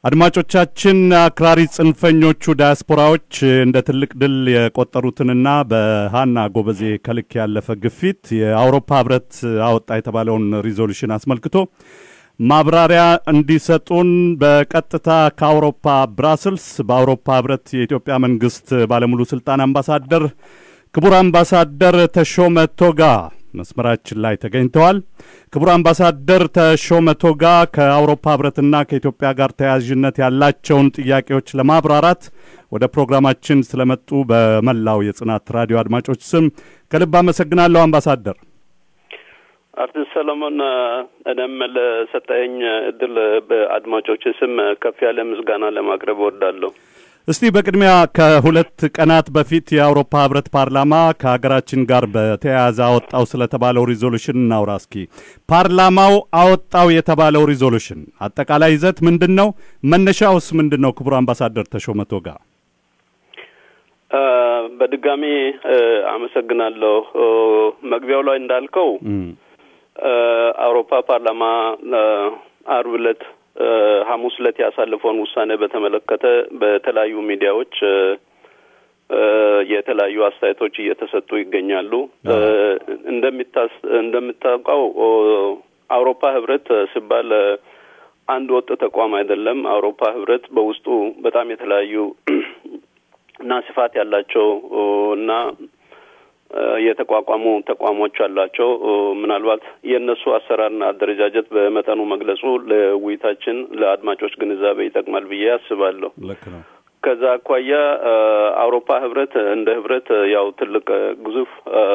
አድማጮቻችን አክራሪ ጽንፈኞቹ ዳያስፖራዎች እንደ ትልቅ ድል የቆጠሩትንና በሀና ጎበዜ ከልክ ያለፈ ግፊት የአውሮፓ ህብረት አወጣ የተባለውን ሪዞሉሽን አስመልክቶ ማብራሪያ እንዲሰጡን በቀጥታ ከአውሮፓ ብራስልስ በአውሮፓ ህብረት የኢትዮጵያ መንግስት ባለሙሉ ስልጣን አምባሳደር ክቡር አምባሳደር ተሾመ ቶጋ መስመራችን ላይ ተገኝተዋል። ክቡር አምባሳደር ተሾመ ቶጋ ከአውሮፓ ህብረትና ከኢትዮጵያ ጋር ተያያዥነት ያላቸውን ጥያቄዎች ለማብራራት ወደ ፕሮግራማችን ስለመጡ በመላው የጽናት ራዲዮ አድማጮች ስም ከልብ አመሰግናለሁ አምባሳደር። አርቲስት ሰለሞን እኔም ለሰጠኝ እድል በአድማጮች ስም ከፍ ያለ ምስጋና ለማቅረብ እወዳለሁ። እስቲ በቅድሚያ ከሁለት ቀናት በፊት የአውሮፓ ህብረት ፓርላማ ከሀገራችን ጋር በተያያዘ አወጣው ስለተባለው ሪዞሉሽን እናውራ እስኪ። ፓርላማው አወጣው የተባለው ሪዞሉሽን አጠቃላይ ይዘት ምንድን ነው? መነሻውስ ምንድን ነው? ክቡር አምባሳደር ተሾመ ቶጋ በድጋሚ አመሰግናለሁ። መግቢያው ላይ እንዳልከው አውሮፓ ፓርላማ አርብ ዕለት ሐሙስ ዕለት ያሳለፈውን ውሳኔ በተመለከተ በተለያዩ ሚዲያዎች የተለያዩ አስተያየቶች እየተሰጡ ይገኛሉ። እንደሚታስ እንደምታውቀው አውሮፓ ህብረት ሲባል አንድ ወጥ ተቋም አይደለም። አውሮፓ ህብረት በውስጡ በጣም የተለያዩ እና ስፋት ያላቸው እና የተቋቋሙ ተቋሞች አላቸው። ምናልባት የእነሱ አሰራርና አደረጃጀት በመጠኑ መግለጹ ለውይይታችን ለአድማጮች ግንዛቤ ይጠቅማል ብዬ አስባለሁ። ልክ ነው። ከዛ አኳያ አውሮፓ ህብረት እንደ ህብረት ያው ትልቅ ግዙፍ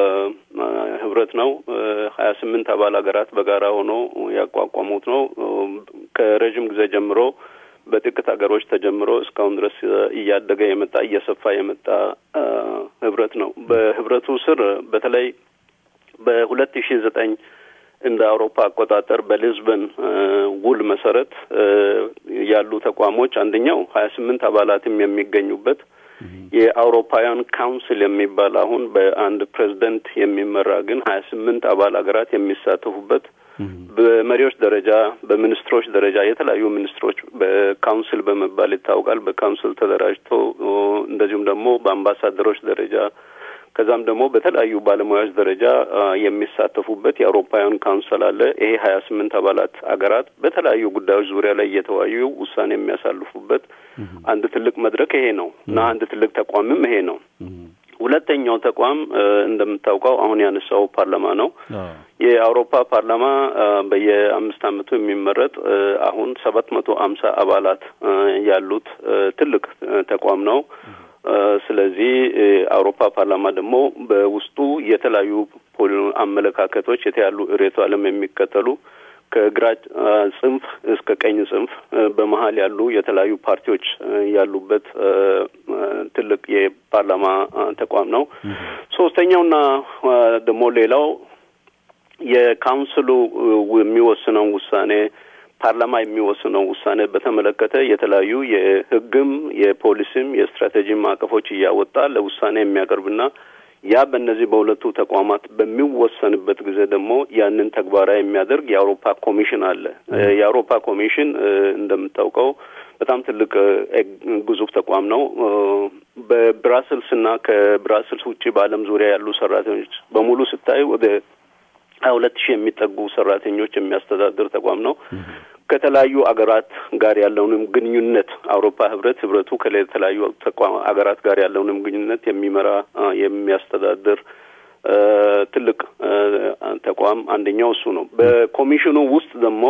ህብረት ነው። ሀያ ስምንት አባል ሀገራት በጋራ ሆኖ ያቋቋሙት ነው። ከረዥም ጊዜ ጀምሮ በጥቂት ሀገሮች ተጀምሮ እስካሁን ድረስ እያደገ የመጣ እየሰፋ የመጣ ህብረት ነው። በህብረቱ ስር በተለይ በሁለት ሺ ዘጠኝ እንደ አውሮፓ አቆጣጠር በሊዝበን ውል መሰረት ያሉ ተቋሞች አንደኛው ሀያ ስምንት አባላትም የሚገኙበት የአውሮፓውያን ካውንስል የሚባል አሁን በአንድ ፕሬዝደንት የሚመራ ግን ሀያ ስምንት አባል ሀገራት የሚሳተፉበት በመሪዎች ደረጃ በሚኒስትሮች ደረጃ የተለያዩ ሚኒስትሮች በካውንስል በመባል ይታወቃል። በካውንስል ተደራጅቶ እንደዚሁም ደግሞ በአምባሳደሮች ደረጃ ከዛም ደግሞ በተለያዩ ባለሙያዎች ደረጃ የሚሳተፉበት የአውሮፓውያን ካውንስል አለ። ይሄ ሀያ ስምንት አባላት አገራት በተለያዩ ጉዳዮች ዙሪያ ላይ እየተወያዩ ውሳኔ የሚያሳልፉበት አንድ ትልቅ መድረክ ይሄ ነው እና አንድ ትልቅ ተቋምም ይሄ ነው። ሁለተኛው ተቋም እንደምታውቀው አሁን ያነሳው ፓርላማ ነው። የአውሮፓ ፓርላማ በየአምስት ዓመቱ የሚመረጥ አሁን ሰባት መቶ አምሳ አባላት ያሉት ትልቅ ተቋም ነው። ስለዚህ አውሮፓ ፓርላማ ደግሞ በውስጡ የተለያዩ አመለካከቶች የተያሉ ርዕዮተ ዓለም የሚከተሉ ከግራ ጽንፍ እስከ ቀኝ ጽንፍ በመሀል ያሉ የተለያዩ ፓርቲዎች ያሉበት ትልቅ የፓርላማ ተቋም ነው። ሶስተኛውና ደግሞ ሌላው የካውንስሉ የሚወስነው ውሳኔ ፓርላማ የሚወስነው ውሳኔ በተመለከተ የተለያዩ የሕግም የፖሊሲም የስትራቴጂ ማዕቀፎች እያወጣ ለውሳኔ የሚያቀርብና ያ በእነዚህ በሁለቱ ተቋማት በሚወሰንበት ጊዜ ደግሞ ያንን ተግባራዊ የሚያደርግ የአውሮፓ ኮሚሽን አለ። የአውሮፓ ኮሚሽን እንደምታውቀው በጣም ትልቅ ግዙፍ ተቋም ነው። በብራስልስ እና ከብራስልስ ውጭ በዓለም ዙሪያ ያሉ ሰራተኞች በሙሉ ስታይ ወደ ሀያ ሁለት ሺህ የሚጠጉ ሰራተኞች የሚያስተዳድር ተቋም ነው። ከተለያዩ አገራት ጋር ያለውንም ግንኙነት አውሮፓ ህብረት ህብረቱ ከተለያዩ ተቋም አገራት ጋር ያለውንም ግንኙነት የሚመራ የሚያስተዳድር ትልቅ ተቋም አንደኛው እሱ ነው። በኮሚሽኑ ውስጥ ደግሞ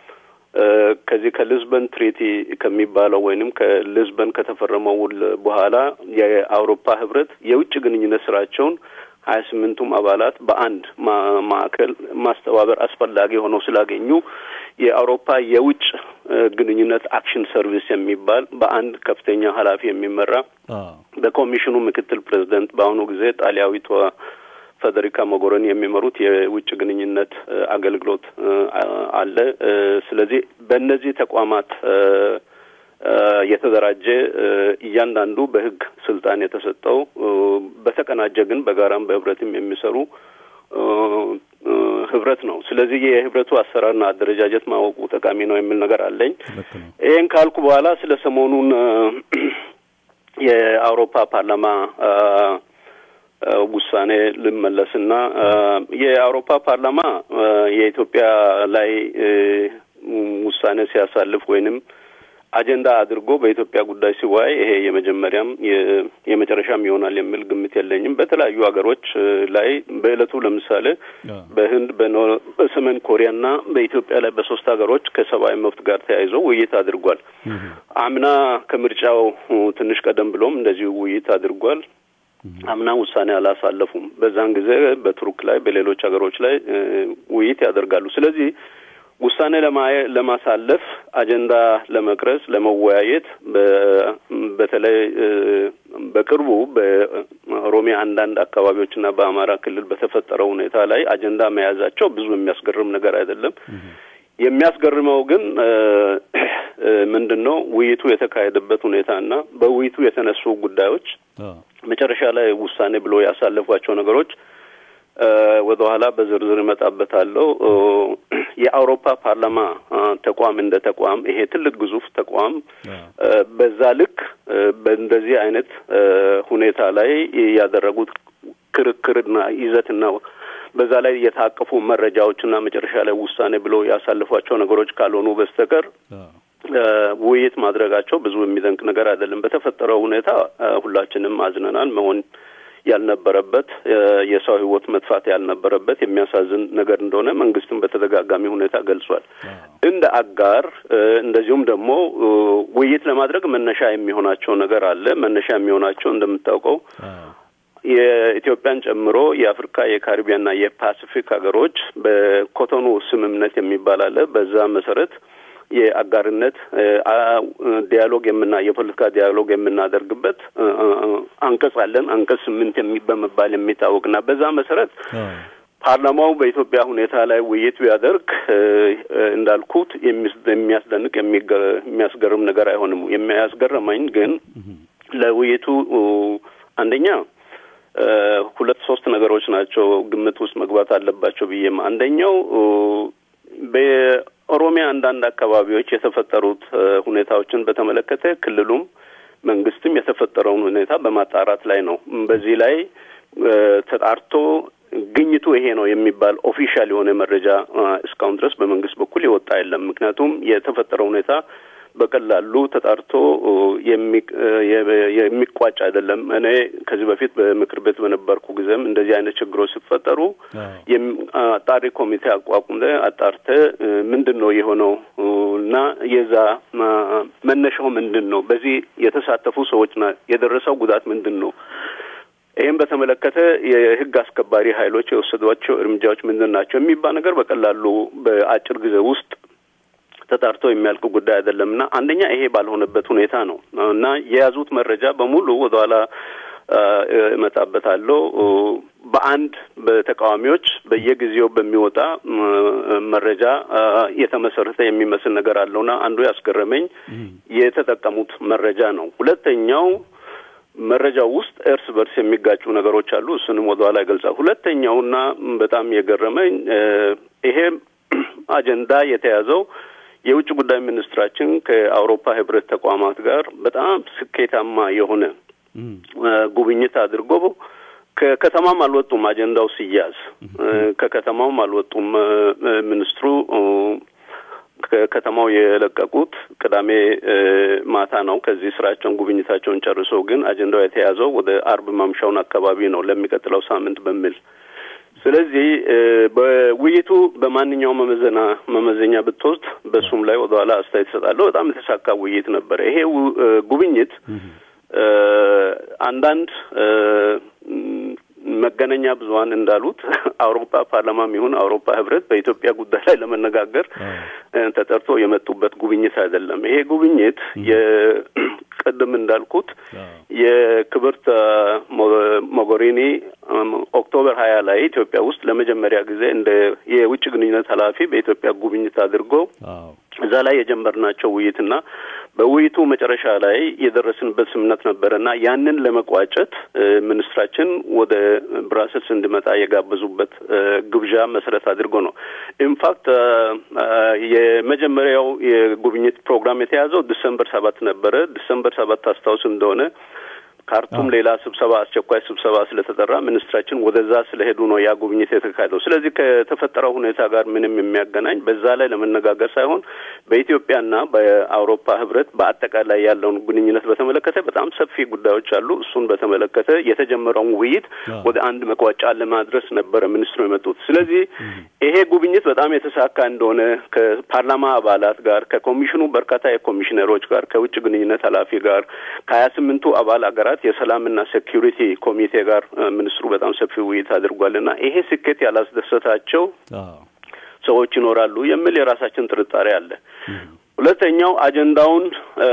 ከዚህ ከሊዝበን ትሪቲ ከሚባለው ወይንም ከሊዝበን ከተፈረመው ውል በኋላ የአውሮፓ ህብረት የውጭ ግንኙነት ስራቸውን ሀያ ስምንቱም አባላት በአንድ ማዕከል ማስተባበር አስፈላጊ ሆነው ስላገኙ የአውሮፓ የውጭ ግንኙነት አክሽን ሰርቪስ የሚባል በአንድ ከፍተኛ ኃላፊ የሚመራ በኮሚሽኑ ምክትል ፕሬዚደንት በአሁኑ ጊዜ ጣሊያዊቷ ፌዴሪካ ሞጎሮኒ የሚመሩት የውጭ ግንኙነት አገልግሎት አለ። ስለዚህ በእነዚህ ተቋማት የተደራጀ እያንዳንዱ በህግ ስልጣን የተሰጠው በተቀናጀ ግን በጋራም በህብረትም የሚሰሩ ህብረት ነው። ስለዚህ የህብረቱ አሰራርና አደረጃጀት ማወቁ ጠቃሚ ነው የሚል ነገር አለኝ። ልክ ነው። ይህን ካልኩ በኋላ ስለ ሰሞኑን የአውሮፓ ፓርላማ ውሳኔ ልመለስና የአውሮፓ ፓርላማ የኢትዮጵያ ላይ ውሳኔ ሲያሳልፍ ወይንም አጀንዳ አድርጎ በኢትዮጵያ ጉዳይ ሲወያይ ይሄ የመጀመሪያም የመጨረሻም ይሆናል የሚል ግምት የለኝም። በተለያዩ ሀገሮች ላይ በእለቱ ለምሳሌ በህንድ፣ በሰሜን ኮሪያና በኢትዮጵያ ላይ በሶስት ሀገሮች ከሰብአዊ መብት ጋር ተያይዞ ውይይት አድርጓል። አምና ከምርጫው ትንሽ ቀደም ብሎም እንደዚሁ ውይይት አድርጓል። አምና ውሳኔ አላሳለፉም። በዛን ጊዜ በቱርክ ላይ በሌሎች ሀገሮች ላይ ውይይት ያደርጋሉ። ስለዚህ ውሳኔ ለማሳለፍ አጀንዳ ለመቅረጽ ለመወያየት በተለይ በቅርቡ በኦሮሚያ አንዳንድ አካባቢዎችና በአማራ ክልል በተፈጠረው ሁኔታ ላይ አጀንዳ መያዛቸው ብዙ የሚያስገርም ነገር አይደለም። የሚያስገርመው ግን ምንድን ነው ውይይቱ የተካሄደበት ሁኔታና በውይይቱ የተነሱ ጉዳዮች መጨረሻ ላይ ውሳኔ ብሎ ያሳለፏቸው ነገሮች ወደ ኋላ በዝርዝር እመጣበታለሁ። የአውሮፓ ፓርላማ ተቋም እንደ ተቋም ይሄ ትልቅ ግዙፍ ተቋም በዛ ልክ በእንደዚህ አይነት ሁኔታ ላይ ያደረጉት ክርክርና ይዘትና በዛ ላይ የታቀፉ መረጃዎችና መጨረሻ ላይ ውሳኔ ብሎ ያሳልፏቸው ነገሮች ካልሆኑ በስተቀር ውይይት ማድረጋቸው ብዙ የሚደንቅ ነገር አይደለም። በተፈጠረው ሁኔታ ሁላችንም አዝነናል። መሆን ያልነበረበት የሰው ሕይወት መጥፋት ያልነበረበት የሚያሳዝን ነገር እንደሆነ መንግስትም በተደጋጋሚ ሁኔታ ገልጿል። እንደ አጋር እንደዚሁም ደግሞ ውይይት ለማድረግ መነሻ የሚሆናቸው ነገር አለ። መነሻ የሚሆናቸው እንደምታውቀው የኢትዮጵያን ጨምሮ የአፍሪካ የካሪቢያንና የፓሲፊክ ሀገሮች በኮቶኑ ስምምነት የሚባል አለ። በዛ መሰረት የአጋርነት ዲያሎግ የምና የፖለቲካ ዲያሎግ የምናደርግበት አንቀጽ አለን። አንቀጽ ስምንት በመባል የሚታወቅና በዛ መሰረት ፓርላማው በኢትዮጵያ ሁኔታ ላይ ውይይት ቢያደርግ እንዳልኩት የሚያስደንቅ የሚያስገርም ነገር አይሆንም። የሚያስገርመኝ ግን ለውይይቱ አንደኛ ሁለት ሶስት ነገሮች ናቸው ግምት ውስጥ መግባት አለባቸው ብዬም አንደኛው በኦሮሚያ አንዳንድ አካባቢዎች የተፈጠሩት ሁኔታዎችን በተመለከተ ክልሉም መንግስትም የተፈጠረውን ሁኔታ በማጣራት ላይ ነው። በዚህ ላይ ተጣርቶ ግኝቱ ይሄ ነው የሚባል ኦፊሻል የሆነ መረጃ እስካሁን ድረስ በመንግስት በኩል የወጣ የለም። ምክንያቱም የተፈጠረው ሁኔታ በቀላሉ ተጣርቶ የሚቋጭ አይደለም። እኔ ከዚህ በፊት በምክር ቤት በነበርኩ ጊዜም እንደዚህ አይነት ችግሮች ሲፈጠሩ አጣሪ ኮሚቴ አቋቁመ አጣርተ ምንድን ነው የሆነው እና የዛ መነሻው ምንድን ነው፣ በዚህ የተሳተፉ ሰዎችና የደረሰው ጉዳት ምንድን ነው ይህም በተመለከተ የህግ አስከባሪ ኃይሎች የወሰዷቸው እርምጃዎች ምንድን ናቸው የሚባል ነገር በቀላሉ በአጭር ጊዜ ውስጥ ተጣርቶ የሚያልቅ ጉዳይ አይደለም እና አንደኛ ይሄ ባልሆነበት ሁኔታ ነው እና የያዙት መረጃ በሙሉ ወደኋላ እመጣበታለሁ። በአንድ በተቃዋሚዎች በየጊዜው በሚወጣ መረጃ የተመሰረተ የሚመስል ነገር አለውና አንዱ ያስገረመኝ የተጠቀሙት መረጃ ነው። ሁለተኛው መረጃው ውስጥ እርስ በርስ የሚጋጩ ነገሮች አሉ። እሱንም ወደኋላ ይገልጻል። ሁለተኛውና በጣም የገረመኝ ይሄ አጀንዳ የተያዘው የውጭ ጉዳይ ሚኒስትራችን ከአውሮፓ ህብረት ተቋማት ጋር በጣም ስኬታማ የሆነ ጉብኝት አድርጎ ከከተማም አልወጡም። አጀንዳው ሲያዝ ከከተማውም አልወጡም። ሚኒስትሩ ከከተማው የለቀቁት ቅዳሜ ማታ ነው። ከዚህ ስራቸውን ጉብኝታቸውን ጨርሰው ግን አጀንዳው የተያዘው ወደ አርብ ማምሻውን አካባቢ ነው ለሚቀጥለው ሳምንት በሚል ስለዚህ በውይይቱ በማንኛውም መመዘና መመዘኛ ብትወስድ በሱም ላይ ወደኋላ አስተያየት እሰጣለሁ። በጣም የተሳካ ውይይት ነበረ። ይሄ ጉብኝት አንዳንድ መገናኛ ብዙኃን እንዳሉት አውሮፓ ፓርላማም ይሁን አውሮፓ ህብረት በኢትዮጵያ ጉዳይ ላይ ለመነጋገር ተጠርቶ የመጡበት ጉብኝት አይደለም። ይሄ ጉብኝት የቅድም እንዳልኩት የክብርት ሞጎሪኒ ኦክቶበር ሀያ ላይ ኢትዮጵያ ውስጥ ለመጀመሪያ ጊዜ እንደ የውጭ ግንኙነት ኃላፊ በኢትዮጵያ ጉብኝት አድርጎ እዛ ላይ የጀመርናቸው ውይይትና በውይይቱ መጨረሻ ላይ የደረስንበት ስምምነት ነበረ እና ያንን ለመቋጨት ሚኒስትራችን ወደ ብራስልስ እንዲመጣ የጋበዙበት ግብዣ መሰረት አድርጎ ነው። ኢንፋክት የመጀመሪያው የጉብኝት ፕሮግራም የተያዘው ዲሰምበር ሰባት ነበረ። ዲሰምበር ሰባት አስታውስ እንደሆነ ካርቱም ሌላ ስብሰባ አስቸኳይ ስብሰባ ስለተጠራ ሚኒስትራችን ወደዛ ስለሄዱ ነው ያ ጉብኝት የተካሄደው። ስለዚህ ከተፈጠረው ሁኔታ ጋር ምንም የሚያገናኝ በዛ ላይ ለመነጋገር ሳይሆን በኢትዮጵያና በአውሮፓ ህብረት በአጠቃላይ ያለውን ግንኙነት በተመለከተ በጣም ሰፊ ጉዳዮች አሉ። እሱን በተመለከተ የተጀመረውን ውይይት ወደ አንድ መቋጫ ለማድረስ ነበረ ሚኒስትሩ የመጡት። ስለዚህ ይሄ ጉብኝት በጣም የተሳካ እንደሆነ ከፓርላማ አባላት ጋር፣ ከኮሚሽኑ በርካታ የኮሚሽነሮች ጋር፣ ከውጭ ግንኙነት ኃላፊ ጋር፣ ከሀያ ስምንቱ አባል ሀገራት የሰላምና ሴኪሪቲ ኮሚቴ ጋር ሚኒስትሩ በጣም ሰፊ ውይይት አድርጓልና ይሄ ስኬት ያላስደሰታቸው ሰዎች ይኖራሉ የሚል የራሳችን ጥርጣሬ አለ። ሁለተኛው አጀንዳውን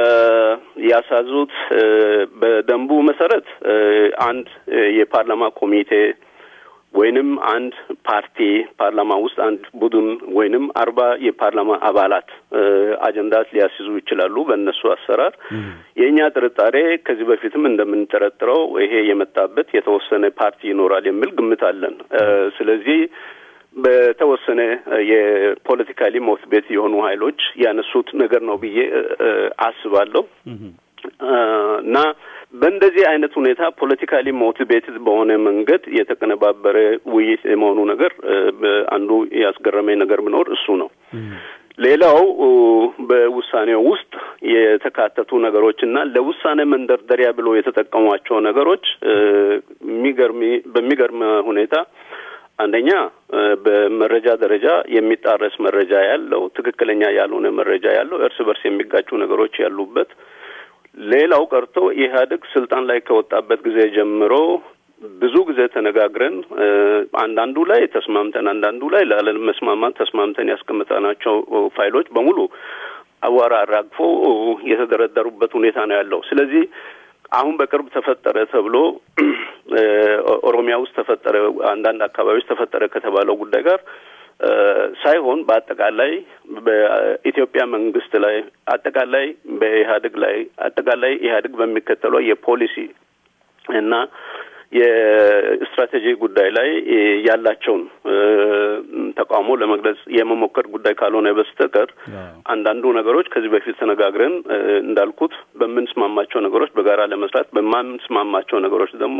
ያሳዙት በደንቡ መሰረት አንድ የፓርላማ ኮሚቴ ወይንም አንድ ፓርቲ ፓርላማ ውስጥ አንድ ቡድን ወይንም አርባ የፓርላማ አባላት አጀንዳ ሊያስይዙ ይችላሉ በእነሱ አሰራር። የእኛ ጥርጣሬ ከዚህ በፊትም እንደምንጠረጥረው ይሄ የመጣበት የተወሰነ ፓርቲ ይኖራል የሚል ግምት አለን። ስለዚህ በተወሰነ የፖለቲካሊ ሞቲቬት የሆኑ ኃይሎች ያነሱት ነገር ነው ብዬ አስባለሁ እና በእንደዚህ አይነት ሁኔታ ፖለቲካሊ ሞቲቬትድ በሆነ መንገድ የተቀነባበረ ውይይት የመሆኑ ነገር አንዱ ያስገረመኝ ነገር ቢኖር እሱ ነው። ሌላው በውሳኔው ውስጥ የተካተቱ ነገሮች እና ለውሳኔ መንደርደሪያ ብሎ የተጠቀሟቸው ነገሮች የሚገርም በሚገርም ሁኔታ አንደኛ በመረጃ ደረጃ የሚጣረስ መረጃ ያለው፣ ትክክለኛ ያልሆነ መረጃ ያለው፣ እርስ በርስ የሚጋጩ ነገሮች ያሉበት ሌላው ቀርቶ ኢህአዴግ ስልጣን ላይ ከወጣበት ጊዜ ጀምሮ ብዙ ጊዜ ተነጋግረን አንዳንዱ ላይ ተስማምተን አንዳንዱ ላይ ላለመስማማት ተስማምተን ያስቀመጥናቸው ፋይሎች በሙሉ አቧራ አራግፎ የተደረደሩበት ሁኔታ ነው ያለው። ስለዚህ አሁን በቅርብ ተፈጠረ ተብሎ ኦሮሚያ ውስጥ ተፈጠረ፣ አንዳንድ አካባቢዎች ተፈጠረ ከተባለው ጉዳይ ጋር ሳይሆን በአጠቃላይ በኢትዮጵያ መንግስት ላይ አጠቃላይ በኢህአዴግ ላይ አጠቃላይ ኢህአዴግ በሚከተለው የፖሊሲ እና የስትራቴጂ ጉዳይ ላይ ያላቸውን ተቃውሞ ለመግለጽ የመሞከር ጉዳይ ካልሆነ በስተቀር አንዳንዱ ነገሮች ከዚህ በፊት ተነጋግረን እንዳልኩት በምንስማማቸው ነገሮች በጋራ ለመስራት በማንስማማቸው ነገሮች ደግሞ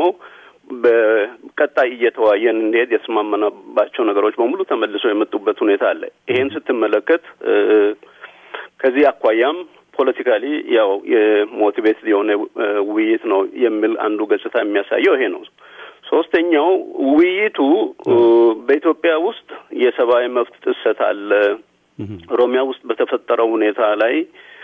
በቀጣይ እየተዋየን እንሄድ የተስማማናባቸው ነገሮች በሙሉ ተመልሰው የመጡበት ሁኔታ አለ። ይሄን ስትመለከት ከዚህ አኳያም ፖለቲካሊ ያው የሞቲቬት የሆነ ውይይት ነው የሚል አንዱ ገጽታ የሚያሳየው ይሄ ነው። ሶስተኛው ውይይቱ በኢትዮጵያ ውስጥ የሰብአዊ መብት ጥሰት አለ። ኦሮሚያ ውስጥ በተፈጠረው ሁኔታ ላይ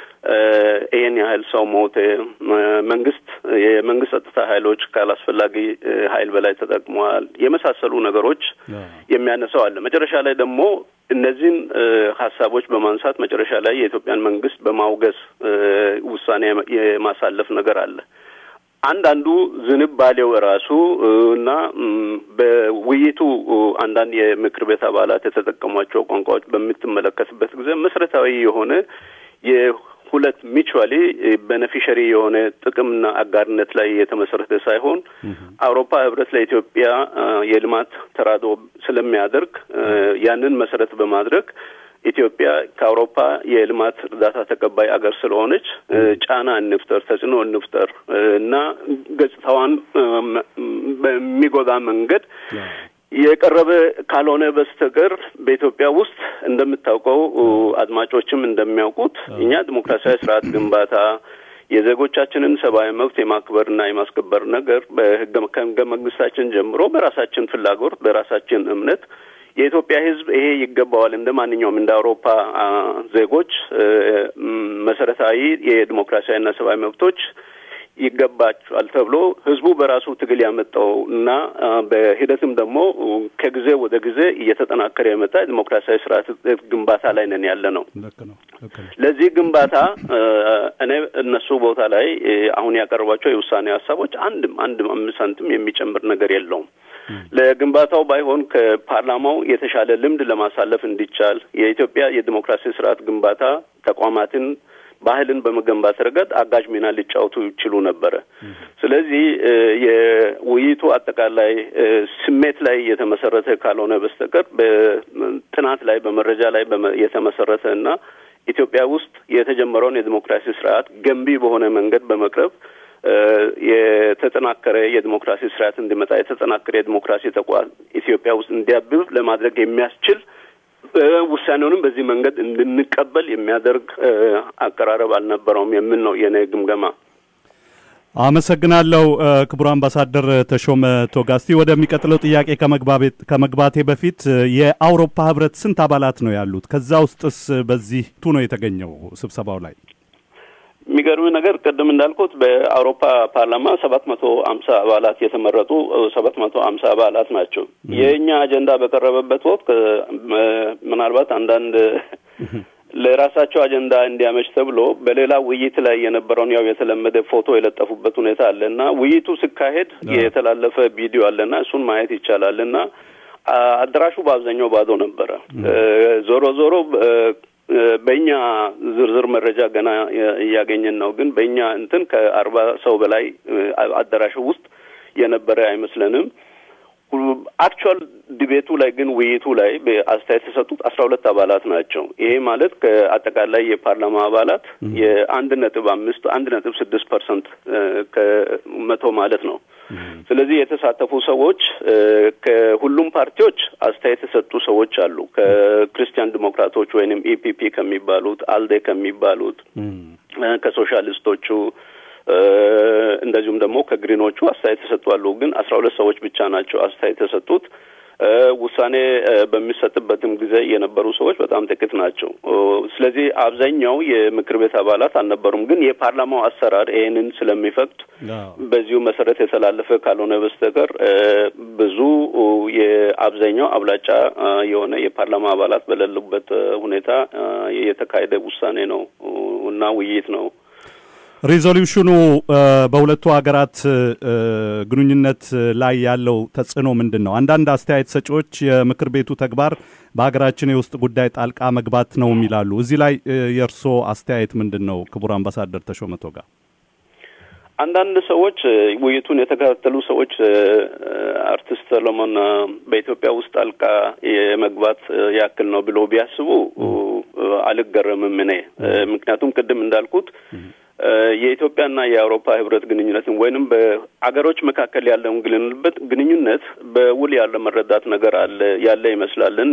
ይህን ያህል ሰው ሞተ፣ መንግስት የመንግስት ጸጥታ ኃይሎች ካላስፈላጊ ኃይል በላይ ተጠቅመዋል፣ የመሳሰሉ ነገሮች የሚያነሳው አለ። መጨረሻ ላይ ደግሞ እነዚህን ሀሳቦች በማንሳት መጨረሻ ላይ የኢትዮጵያን መንግስት በማውገዝ ውሳኔ የማሳለፍ ነገር አለ። አንዳንዱ ዝንባሌው ራሱ እና በውይይቱ አንዳንድ የምክር ቤት አባላት የተጠቀሟቸው ቋንቋዎች በምትመለከትበት ጊዜ መሰረታዊ የሆነ የሁለት ሚቹዋሊ ቤኔፊሸሪ የሆነ ጥቅምና አጋርነት ላይ የተመሰረተ ሳይሆን አውሮፓ ህብረት ለኢትዮጵያ የልማት ተራድኦ ስለሚያደርግ ያንን መሰረት በማድረግ ኢትዮጵያ ከአውሮፓ የልማት እርዳታ ተቀባይ አገር ስለሆነች ጫና እንፍጠር፣ ተጽዕኖ እንፍጠር እና ገጽታዋን በሚጎዳ መንገድ የቀረበ ካልሆነ በስተቀር በኢትዮጵያ ውስጥ እንደምታውቀው አድማጮችም እንደሚያውቁት እኛ ዲሞክራሲያዊ ስርዓት ግንባታ የዜጎቻችንን ሰብአዊ መብት የማክበርና የማስከበር ነገር በህገ ከህገ መንግስታችን ጀምሮ በራሳችን ፍላጎት በራሳችን እምነት የኢትዮጵያ ህዝብ ይሄ ይገባዋል እንደ ማንኛውም እንደ አውሮፓ ዜጎች መሰረታዊ የዲሞክራሲያዊና ሰብአዊ መብቶች ይገባቸዋል ተብሎ ህዝቡ በራሱ ትግል ያመጣው እና በሂደትም ደግሞ ከጊዜ ወደ ጊዜ እየተጠናከረ የመጣ ዲሞክራሲያዊ ስርዓት ግንባታ ላይ ነን ያለ ነው። ለዚህ ግንባታ እኔ እነሱ ቦታ ላይ አሁን ያቀረቧቸው የውሳኔ ሀሳቦች አንድም አንድም አምስት ሳንቲም የሚጨምር ነገር የለውም። ለግንባታው ባይሆን ከፓርላማው የተሻለ ልምድ ለማሳለፍ እንዲቻል የኢትዮጵያ የዲሞክራሲ ስርዓት ግንባታ ተቋማትን ባህልን በመገንባት ረገድ አጋዥ ሚና ሊጫወቱ ይችሉ ነበረ። ስለዚህ የውይይቱ አጠቃላይ ስሜት ላይ የተመሰረተ ካልሆነ በስተቀር በጥናት ላይ በመረጃ ላይ የተመሰረተ እና ኢትዮጵያ ውስጥ የተጀመረውን የዲሞክራሲ ስርዓት ገንቢ በሆነ መንገድ በመቅረብ የተጠናከረ የዲሞክራሲ ስርዓት እንዲመጣ የተጠናከረ የዲሞክራሲ ተቋም ኢትዮጵያ ውስጥ እንዲያብብ ለማድረግ የሚያስችል ውሳኔውንም በዚህ መንገድ እንድንቀበል የሚያደርግ አቀራረብ አልነበረውም የሚል ነው የኔ ግምገማ። አመሰግናለሁ ክቡር አምባሳደር ተሾመ ቶጋ። እስቲ ወደሚቀጥለው ጥያቄ ከመግባቴ በፊት የአውሮፓ ህብረት ስንት አባላት ነው ያሉት? ከዛ ውስጥስ በዚህ ቱ ነው የተገኘው ስብሰባው ላይ? የሚገርም ነገር ቅድም እንዳልኩት በአውሮፓ ፓርላማ ሰባት መቶ አምሳ አባላት የተመረጡ ሰባት መቶ አምሳ አባላት ናቸው። የእኛ አጀንዳ በቀረበበት ወቅት ምናልባት አንዳንድ ለራሳቸው አጀንዳ እንዲያመች ተብሎ በሌላ ውይይት ላይ የነበረውን ያው የተለመደ ፎቶ የለጠፉበት ሁኔታ አለ እና ውይይቱ ሲካሄድ የተላለፈ ቪዲዮ አለና እሱን ማየት ይቻላል እና አዳራሹ በአብዛኛው ባዶ ነበረ። ዞሮ ዞሮ በእኛ ዝርዝር መረጃ ገና እያገኘን ነው። ግን በእኛ እንትን ከአርባ ሰው በላይ አዳራሹ ውስጥ የነበረ አይመስለንም። አክቹዋል ዲቤቱ ላይ ግን ውይይቱ ላይ አስተያየት የሰጡት አስራ ሁለት አባላት ናቸው። ይሄ ማለት ከአጠቃላይ የፓርላማ አባላት የአንድ ነጥብ አምስት አንድ ነጥብ ስድስት ፐርሰንት ከመቶ ማለት ነው። ስለዚህ የተሳተፉ ሰዎች ከሁሉም ፓርቲዎች አስተያየት የሰጡ ሰዎች አሉ። ከክርስቲያን ዲሞክራቶች ወይንም ኢፒፒ ከሚባሉት፣ አልዴ ከሚባሉት፣ ከሶሻሊስቶቹ እንደዚሁም ደግሞ ከግሪኖቹ አስተያየት የሰጡ አሉ። ግን አስራ ሁለት ሰዎች ብቻ ናቸው አስተያየት የሰጡት። ውሳኔ በሚሰጥበትም ጊዜ የነበሩ ሰዎች በጣም ጥቂት ናቸው። ስለዚህ አብዛኛው የምክር ቤት አባላት አልነበሩም። ግን የፓርላማው አሰራር ይህንን ስለሚፈቅድ በዚሁ መሰረት የተላለፈ ካልሆነ በስተቀር ብዙ የአብዛኛው አብላጫ የሆነ የፓርላማ አባላት በሌሉበት ሁኔታ የተካሄደ ውሳኔ ነው እና ውይይት ነው። ሪዞሉሽኑ በሁለቱ ሀገራት ግንኙነት ላይ ያለው ተጽዕኖ ምንድን ነው? አንዳንድ አስተያየት ሰጪዎች የምክር ቤቱ ተግባር በሀገራችን የውስጥ ጉዳይ ጣልቃ መግባት ነው የሚላሉ። እዚህ ላይ የእርስዎ አስተያየት ምንድን ነው? ክቡር አምባሳደር ተሾመ ቶጋ። አንዳንድ ሰዎች ውይይቱን የተከታተሉ ሰዎች አርቲስት ሰሎሞን በኢትዮጵያ ውስጥ ጣልቃ የመግባት ያክል ነው ብሎ ቢያስቡ አልገረምም እኔ ምክንያቱም ቅድም እንዳልኩት የኢትዮጵያና የአውሮፓ ህብረት ግንኙነትን ወይንም በአገሮች መካከል ያለውን ግንኙነት ግንኙነት በውል ያለ መረዳት ነገር አለ ያለ ይመስላል እና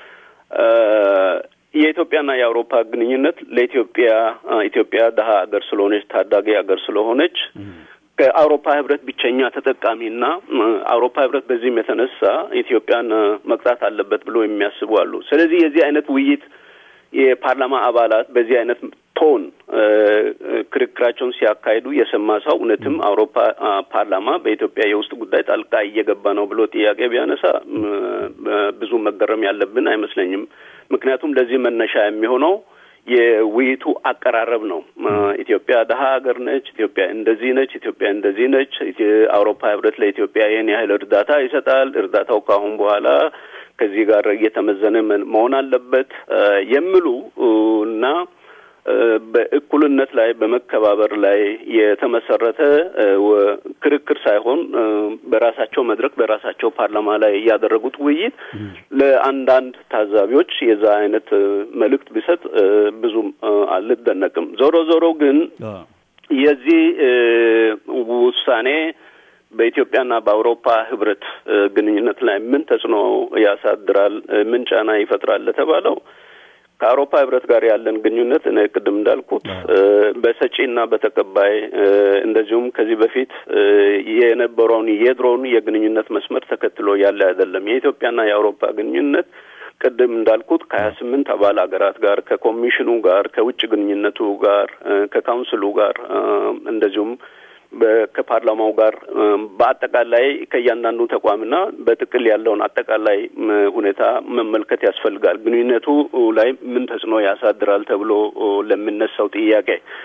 የኢትዮጵያና የአውሮፓ ግንኙነት ለኢትዮጵያ ኢትዮጵያ ደሀ ሀገር ስለሆነች ታዳጊ ሀገር ስለሆነች ከአውሮፓ ህብረት ብቸኛ ተጠቃሚና አውሮፓ ህብረት በዚህም የተነሳ ኢትዮጵያን መቅጣት አለበት ብሎ የሚያስቡ አሉ። ስለዚህ የዚህ አይነት ውይይት የፓርላማ አባላት በዚህ አይነት ቶን ክርክራቸውን ሲያካሂዱ የሰማ ሰው እውነትም አውሮፓ ፓርላማ በኢትዮጵያ የውስጥ ጉዳይ ጣልቃ እየገባ ነው ብሎ ጥያቄ ቢያነሳ ብዙ መገረም ያለብን አይመስለኝም። ምክንያቱም ለዚህ መነሻ የሚሆነው የውይይቱ አቀራረብ ነው። ኢትዮጵያ ደሀ ሀገር ነች፣ ኢትዮጵያ እንደዚህ ነች፣ ኢትዮጵያ እንደዚህ ነች፣ አውሮፓ ህብረት ለኢትዮጵያ ይህን ያህል እርዳታ ይሰጣል፣ እርዳታው ከአሁን በኋላ ከዚህ ጋር እየተመዘነ መሆን አለበት የሚሉ እና በእኩልነት ላይ በመከባበር ላይ የተመሰረተ ክርክር ሳይሆን በራሳቸው መድረክ በራሳቸው ፓርላማ ላይ ያደረጉት ውይይት ለአንዳንድ ታዛቢዎች የዛ አይነት መልእክት ቢሰጥ ብዙም አልደነቅም። ዞሮ ዞሮ ግን የዚህ ውሳኔ በኢትዮጵያና በአውሮፓ ህብረት ግንኙነት ላይ ምን ተጽዕኖ ያሳድራል፣ ምን ጫና ይፈጥራል ለተባለው ከአውሮፓ ህብረት ጋር ያለን ግንኙነት እኔ ቅድም እንዳልኩት በሰጪና በተቀባይ እንደዚሁም ከዚህ በፊት የነበረውን የድሮውን የግንኙነት መስመር ተከትሎ ያለ አይደለም። የኢትዮጵያና የአውሮፓ ግንኙነት ቅድም እንዳልኩት ከሀያ ስምንት አባል ሀገራት ጋር ከኮሚሽኑ ጋር ከውጭ ግንኙነቱ ጋር ከካውንስሉ ጋር እንደዚሁም ከፓርላማው ጋር በአጠቃላይ ከእያንዳንዱ ተቋምና በጥቅል ያለውን አጠቃላይ ሁኔታ መመልከት ያስፈልጋል። ግንኙነቱ ላይ ምን ተጽዕኖ ያሳድራል ተብሎ ለሚነሳው ጥያቄ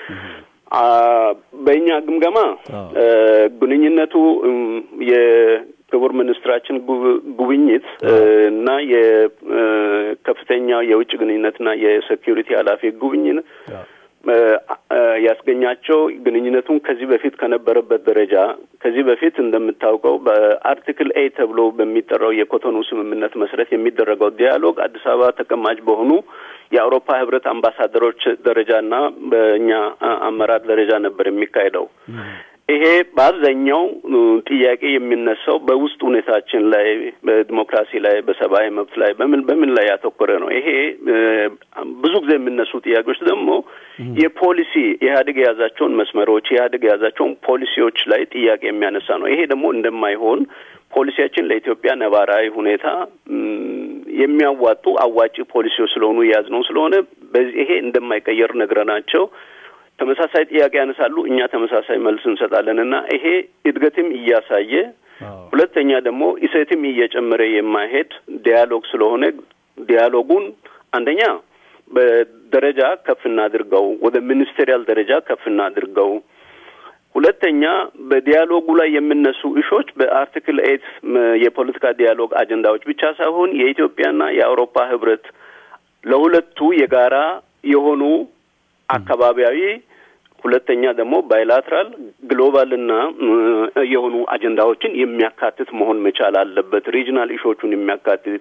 በእኛ ግምገማ ግንኙነቱ የክቡር ሚኒስትራችን ጉብኝት እና የከፍተኛ የውጭ ግንኙነትና የሴኪሪቲ ኃላፊ ጉብኝት ያስገኛቸው ግንኙነቱን ከዚህ በፊት ከነበረበት ደረጃ ከዚህ በፊት እንደምታውቀው በአርቲክል ኤ ተብሎ በሚጠራው የኮቶኑ ስምምነት መሰረት የሚደረገው ዲያሎግ አዲስ አበባ ተቀማጭ በሆኑ የአውሮፓ ህብረት አምባሳደሮች ደረጃና በእኛ አመራር ደረጃ ነበር የሚካሄደው። ይሄ በአብዛኛው ጥያቄ የሚነሳው በውስጥ ሁኔታችን ላይ በዲሞክራሲ ላይ በሰብአዊ መብት ላይ በምን በምን ላይ ያተኮረ ነው። ይሄ ብዙ ጊዜ የሚነሱ ጥያቄዎች ደግሞ የፖሊሲ ኢህአዴግ የያዛቸውን መስመሮች ኢህአዴግ የያዛቸውን ፖሊሲዎች ላይ ጥያቄ የሚያነሳ ነው። ይሄ ደግሞ እንደማይሆን ፖሊሲያችን ለኢትዮጵያ ነባራዊ ሁኔታ የሚያዋጡ አዋጪ ፖሊሲዎች ስለሆኑ የያዝነው ስለሆነ በዚህ ይሄ እንደማይቀየር ነግረናቸው ተመሳሳይ ጥያቄ ያነሳሉ። እኛ ተመሳሳይ መልስ እንሰጣለን እና ይሄ እድገትም እያሳየ ሁለተኛ ደግሞ ኢሴትም እየጨመረ የማይሄድ ዲያሎግ ስለሆነ ዲያሎጉን አንደኛ በደረጃ ከፍ እናድርገው፣ ወደ ሚኒስቴሪያል ደረጃ ከፍ እናድርገው። ሁለተኛ በዲያሎጉ ላይ የሚነሱ እሾች በአርቲክል ኤት የፖለቲካ ዲያሎግ አጀንዳዎች ብቻ ሳይሆን የኢትዮጵያና የአውሮፓ ህብረት ለሁለቱ የጋራ የሆኑ አካባቢያዊ ሁለተኛ ደግሞ ባይላትራል ግሎባልና የሆኑ አጀንዳዎችን የሚያካትት መሆን መቻል አለበት። ሪጅናል ኢሾቹን የሚያካትት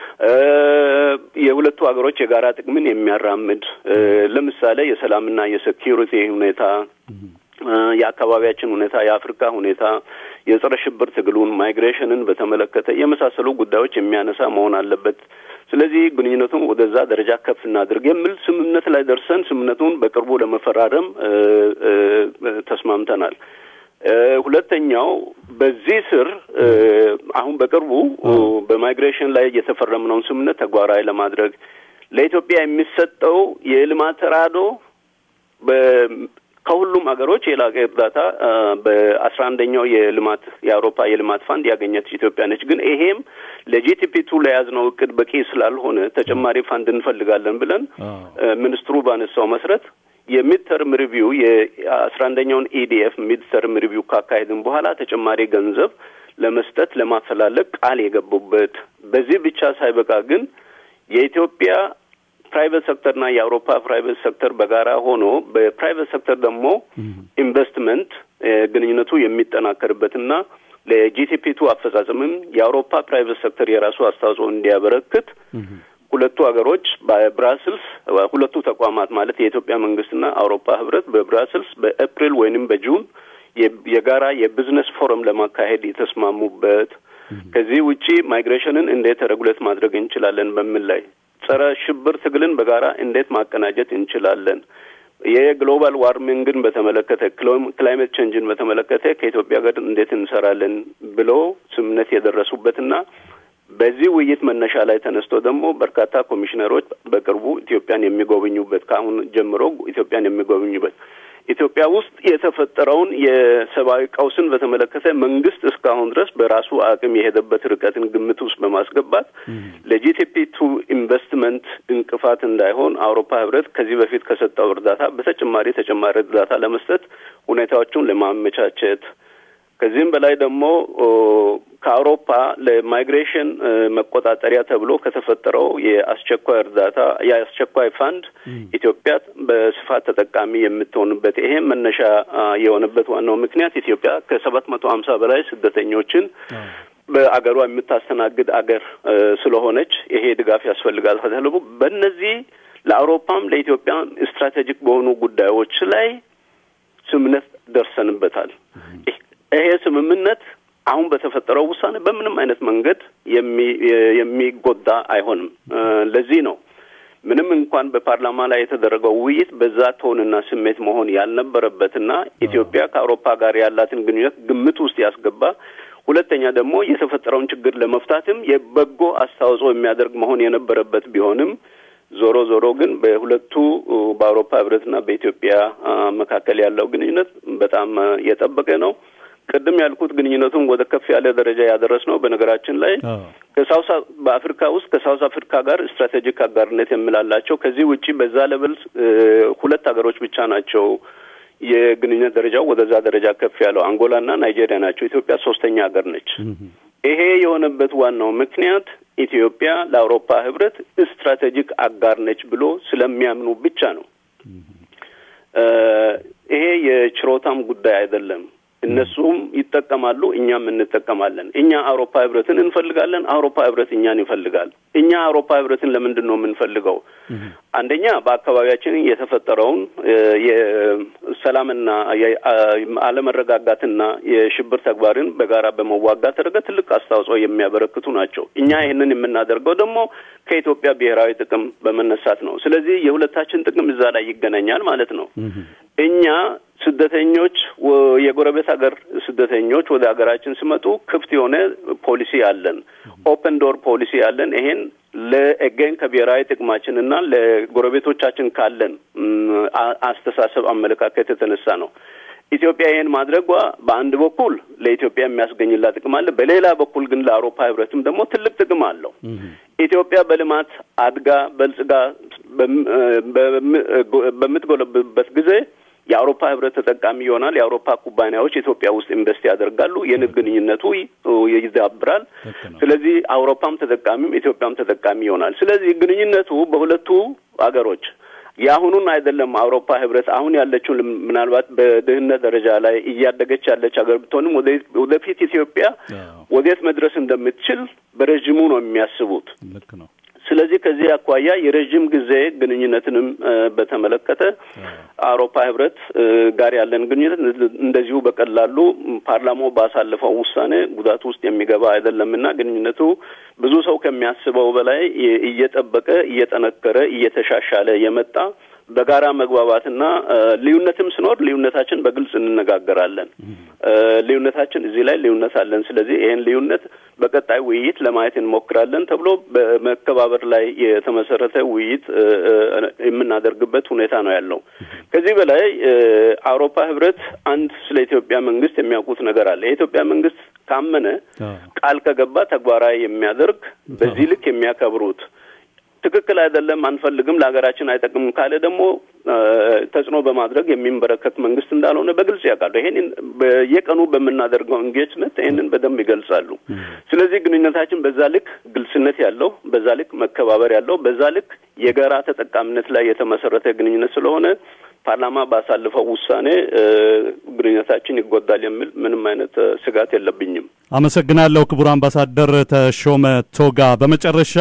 የሁለቱ ሀገሮች የጋራ ጥቅምን የሚያራምድ ለምሳሌ የሰላምና የሴኪሪቲ ሁኔታ የአካባቢያችን ሁኔታ፣ የአፍሪካ ሁኔታ፣ የጸረ ሽብር ትግሉን፣ ማይግሬሽንን በተመለከተ የመሳሰሉ ጉዳዮች የሚያነሳ መሆን አለበት። ስለዚህ ግንኙነቱን ወደዛ ደረጃ ከፍ እናድርግ የሚል ስምምነት ላይ ደርሰን ስምምነቱን በቅርቡ ለመፈራረም ተስማምተናል። ሁለተኛው በዚህ ስር አሁን በቅርቡ በማይግሬሽን ላይ የተፈረምነውን ስምምነት ተግባራዊ ለማድረግ ለኢትዮጵያ የሚሰጠው የልማት ተራድኦ ከሁሉም ሀገሮች የላቀ እርዳታ በአስራ አንደኛው የልማት የአውሮፓ የልማት ፋንድ ያገኘች ኢትዮጵያ ነች። ግን ይሄም ለጂቲፒ ቱ ለያዝነው እቅድ በቂ ስላልሆነ ተጨማሪ ፋንድ እንፈልጋለን ብለን ሚኒስትሩ ባነሳው መሰረት የሚድተርም ሪቪው የአስራ አንደኛውን ኢዲኤፍ ሚድተርም ሪቪው ካካሄድን በኋላ ተጨማሪ ገንዘብ ለመስጠት ለማፈላለግ ቃል የገቡበት በዚህ ብቻ ሳይበቃ ግን የኢትዮጵያ ፕራይቬት ሴክተርና የአውሮፓ ፕራይቬት ሴክተር በጋራ ሆኖ በፕራይቬት ሴክተር ደግሞ ኢንቨስትመንት ግንኙነቱ የሚጠናከርበትና ለጂቲፒ ቱ አፈጻጸምም የአውሮፓ ፕራይቬት ሴክተር የራሱ አስተዋጽኦ እንዲያበረክት ሁለቱ ሀገሮች በብራስልስ ሁለቱ ተቋማት ማለት የኢትዮጵያ መንግስትና አውሮፓ ህብረት በብራስልስ በኤፕሪል ወይንም በጁን የጋራ የቢዝነስ ፎረም ለማካሄድ የተስማሙበት ከዚህ ውጪ ማይግሬሽንን እንዴት ሬጉሌት ማድረግ እንችላለን በሚል ላይ ጸረ ሽብር ትግልን በጋራ እንዴት ማቀናጀት እንችላለን፣ የግሎባል ዋርሚንግን በተመለከተ ክላይሜት ቼንጅን በተመለከተ ከኢትዮጵያ ጋር እንዴት እንሰራለን ብሎ ስምምነት የደረሱበትና በዚህ ውይይት መነሻ ላይ ተነስቶ ደግሞ በርካታ ኮሚሽነሮች በቅርቡ ኢትዮጵያን የሚጎበኙበት ከአሁን ጀምሮ ኢትዮጵያን የሚጎበኙበት ኢትዮጵያ ውስጥ የተፈጠረውን የሰብአዊ ቀውስን በተመለከተ መንግስት እስካሁን ድረስ በራሱ አቅም የሄደበት ርቀትን ግምት ውስጥ በማስገባት ለጂቲፒ ቱ ኢንቨስትመንት እንቅፋት እንዳይሆን አውሮፓ ህብረት ከዚህ በፊት ከሰጠው እርዳታ በተጨማሪ ተጨማሪ እርዳታ ለመስጠት ሁኔታዎቹን ለማመቻቸት ከዚህም በላይ ደግሞ ከአውሮፓ ለማይግሬሽን መቆጣጠሪያ ተብሎ ከተፈጠረው የአስቸኳይ እርዳታ የአስቸኳይ ፋንድ ኢትዮጵያ በስፋት ተጠቃሚ የምትሆንበት ይሄም መነሻ የሆነበት ዋናው ምክንያት ኢትዮጵያ ከሰባት መቶ ሀምሳ በላይ ስደተኞችን በአገሯ የምታስተናግድ አገር ስለሆነች ይሄ ድጋፍ ያስፈልጋል ተብሎ በእነዚህ ለአውሮፓም ለኢትዮጵያ ስትራቴጂክ በሆኑ ጉዳዮች ላይ ስምምነት ደርሰንበታል። ይሄ ስምምነት አሁን በተፈጠረው ውሳኔ በምንም አይነት መንገድ የሚጎዳ አይሆንም። ለዚህ ነው ምንም እንኳን በፓርላማ ላይ የተደረገው ውይይት በዛ ቶንና ስሜት መሆን ያልነበረበትና ኢትዮጵያ ከአውሮፓ ጋር ያላትን ግንኙነት ግምት ውስጥ ያስገባ ሁለተኛ ደግሞ የተፈጠረውን ችግር ለመፍታትም የበጎ አስተዋጽኦ የሚያደርግ መሆን የነበረበት ቢሆንም ዞሮ ዞሮ ግን በሁለቱ በአውሮፓ ህብረትና በኢትዮጵያ መካከል ያለው ግንኙነት በጣም የጠበቀ ነው። ቅድም ያልኩት ግንኙነቱን ወደ ከፍ ያለ ደረጃ ያደረስ ነው። በነገራችን ላይ ከሳውስ በአፍሪካ ውስጥ ከሳውስ አፍሪካ ጋር ስትራቴጂክ አጋርነት የሚላላቸው ከዚህ ውጪ በዛ ለብል ሁለት ሀገሮች ብቻ ናቸው የግንኙነት ደረጃው ወደዛ ደረጃ ከፍ ያለው አንጎላና ናይጄሪያ ናቸው። ኢትዮጵያ ሶስተኛ ሀገር ነች። ይሄ የሆነበት ዋናው ምክንያት ኢትዮጵያ ለአውሮፓ ህብረት ስትራቴጂክ አጋር ነች ብሎ ስለሚያምኑ ብቻ ነው። የችሮታም ጉዳይ አይደለም። እነሱም ይጠቀማሉ፣ እኛም እንጠቀማለን። እኛ አውሮፓ ህብረትን እንፈልጋለን፣ አውሮፓ ህብረት እኛን ይፈልጋል። እኛ አውሮፓ ህብረትን ለምንድን ነው የምንፈልገው? አንደኛ በአካባቢያችን የተፈጠረውን የሰላምና አለመረጋጋትና የሽብር ተግባርን በጋራ በመዋጋት ረገድ ትልቅ አስተዋጽኦ የሚያበረክቱ ናቸው። እኛ ይህንን የምናደርገው ደግሞ ከኢትዮጵያ ብሔራዊ ጥቅም በመነሳት ነው። ስለዚህ የሁለታችን ጥቅም እዛ ላይ ይገናኛል ማለት ነው። እኛ ስደተኞች የጎረቤት ሀገር ስደተኞች ወደ ሀገራችን ሲመጡ ክፍት የሆነ ፖሊሲ አለን፣ ኦፕን ዶር ፖሊሲ አለን። ይሄን ለኤገን ከብሔራዊ ጥቅማችንና ለጎረቤቶቻችን ካለን አስተሳሰብ አመለካከት የተነሳ ነው። ኢትዮጵያ ይህን ማድረጓ በአንድ በኩል ለኢትዮጵያ የሚያስገኝላት ጥቅም አለ። በሌላ በኩል ግን ለአውሮፓ ህብረትም ደግሞ ትልቅ ጥቅም አለው። ኢትዮጵያ በልማት አድጋ በልጽጋ በምትጎለብበት ጊዜ የአውሮፓ ህብረት ተጠቃሚ ይሆናል። የአውሮፓ ኩባንያዎች ኢትዮጵያ ውስጥ ኢንቨስት ያደርጋሉ። የንግድ ግንኙነቱ ይዳብራል። ስለዚህ አውሮፓም ተጠቃሚም ኢትዮጵያም ተጠቃሚ ይሆናል። ስለዚህ ግንኙነቱ በሁለቱ ሀገሮች የአሁኑን አይደለም። አውሮፓ ህብረት አሁን ያለችው ምናልባት በድህነት ደረጃ ላይ እያደገች ያለች ሀገር ብትሆንም ወደፊት ኢትዮጵያ ወዴት መድረስ እንደምትችል በረዥሙ ነው የሚያስቡት። ልክ ነው። ስለዚህ ከዚህ አኳያ የረዥም ጊዜ ግንኙነትንም በተመለከተ አውሮፓ ህብረት ጋር ያለን ግንኙነት እንደዚሁ በቀላሉ ፓርላማው ባሳለፈው ውሳኔ ጉዳት ውስጥ የሚገባ አይደለምና ግንኙነቱ ብዙ ሰው ከሚያስበው በላይ እየጠበቀ እየጠነከረ እየተሻሻለ የመጣ በጋራ መግባባትና ልዩነትም ሲኖር ልዩነታችን በግልጽ እንነጋገራለን። ልዩነታችን እዚህ ላይ ልዩነት አለን። ስለዚህ ይህን ልዩነት በቀጣይ ውይይት ለማየት እንሞክራለን ተብሎ በመከባበር ላይ የተመሰረተ ውይይት የምናደርግበት ሁኔታ ነው ያለው። ከዚህ በላይ አውሮፓ ህብረት አንድ ስለ ኢትዮጵያ መንግስት የሚያውቁት ነገር አለ። የኢትዮጵያ መንግስት ካመነ ቃል ከገባ ተግባራዊ የሚያደርግ በዚህ ልክ የሚያከብሩት ትክክል አይደለም፣ አንፈልግም፣ ለሀገራችን አይጠቅምም ካለ ደግሞ ተጽዕኖ በማድረግ የሚንበረከክ መንግስት እንዳልሆነ በግልጽ ያውቃሉ። ይሄን በየቀኑ በምናደርገው እንጌጅመንት ይህንን በደንብ ይገልጻሉ። ስለዚህ ግንኙነታችን በዛ ልክ ግልጽነት ያለው፣ በዛ ልክ መከባበር ያለው፣ በዛ ልክ የጋራ ተጠቃሚነት ላይ የተመሰረተ ግንኙነት ስለሆነ ፓርላማ ባሳለፈው ውሳኔ ግንኙነታችን ይጎዳል የሚል ምንም አይነት ስጋት የለብኝም። አመሰግናለሁ ክቡር አምባሳደር ተሾመ ቶጋ። በመጨረሻ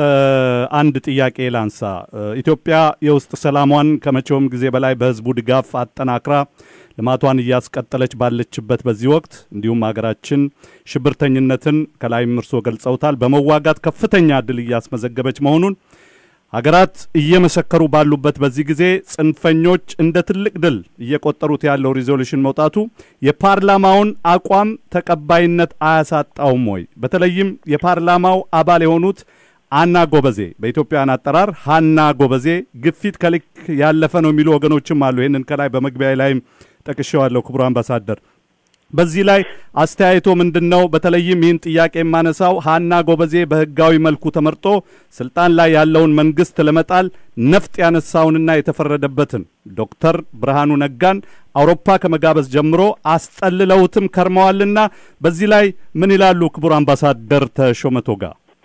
አንድ ጥያቄ ላንሳ። ኢትዮጵያ የውስጥ ሰላሟን ከመቼውም ጊዜ በላይ በህዝቡ ድጋፍ አጠናክራ ልማቷን እያስቀጠለች ባለችበት በዚህ ወቅት እንዲሁም ሀገራችን ሽብርተኝነትን ከላይም እርስዎ ገልጸውታል በመዋጋት ከፍተኛ ድል እያስመዘገበች መሆኑን ሀገራት እየመሰከሩ ባሉበት በዚህ ጊዜ ጽንፈኞች እንደ ትልቅ ድል እየቆጠሩት ያለው ሪዞሉሽን መውጣቱ የፓርላማውን አቋም ተቀባይነት አያሳጣውም ወይ? በተለይም የፓርላማው አባል የሆኑት አና ጎበዜ በኢትዮጵያውያን አጠራር ሀና ጎበዜ ግፊት ከልክ ያለፈ ነው የሚሉ ወገኖችም አሉ። ይህንን ከላይ በመግቢያ ላይም ጠቅሼዋለሁ። ክቡር አምባሳደር በዚህ ላይ አስተያየቶ ምንድን ነው? በተለይም ይህን ጥያቄ የማነሳው ሀና ጎበዜ በህጋዊ መልኩ ተመርጦ ስልጣን ላይ ያለውን መንግስት ለመጣል ነፍጥ ያነሳውንና የተፈረደበትን ዶክተር ብርሃኑ ነጋን አውሮፓ ከመጋበዝ ጀምሮ አስጠልለውትም ከርመዋልና በዚህ ላይ ምን ይላሉ ክቡር አምባሳደር ተሾመ ቶጋ?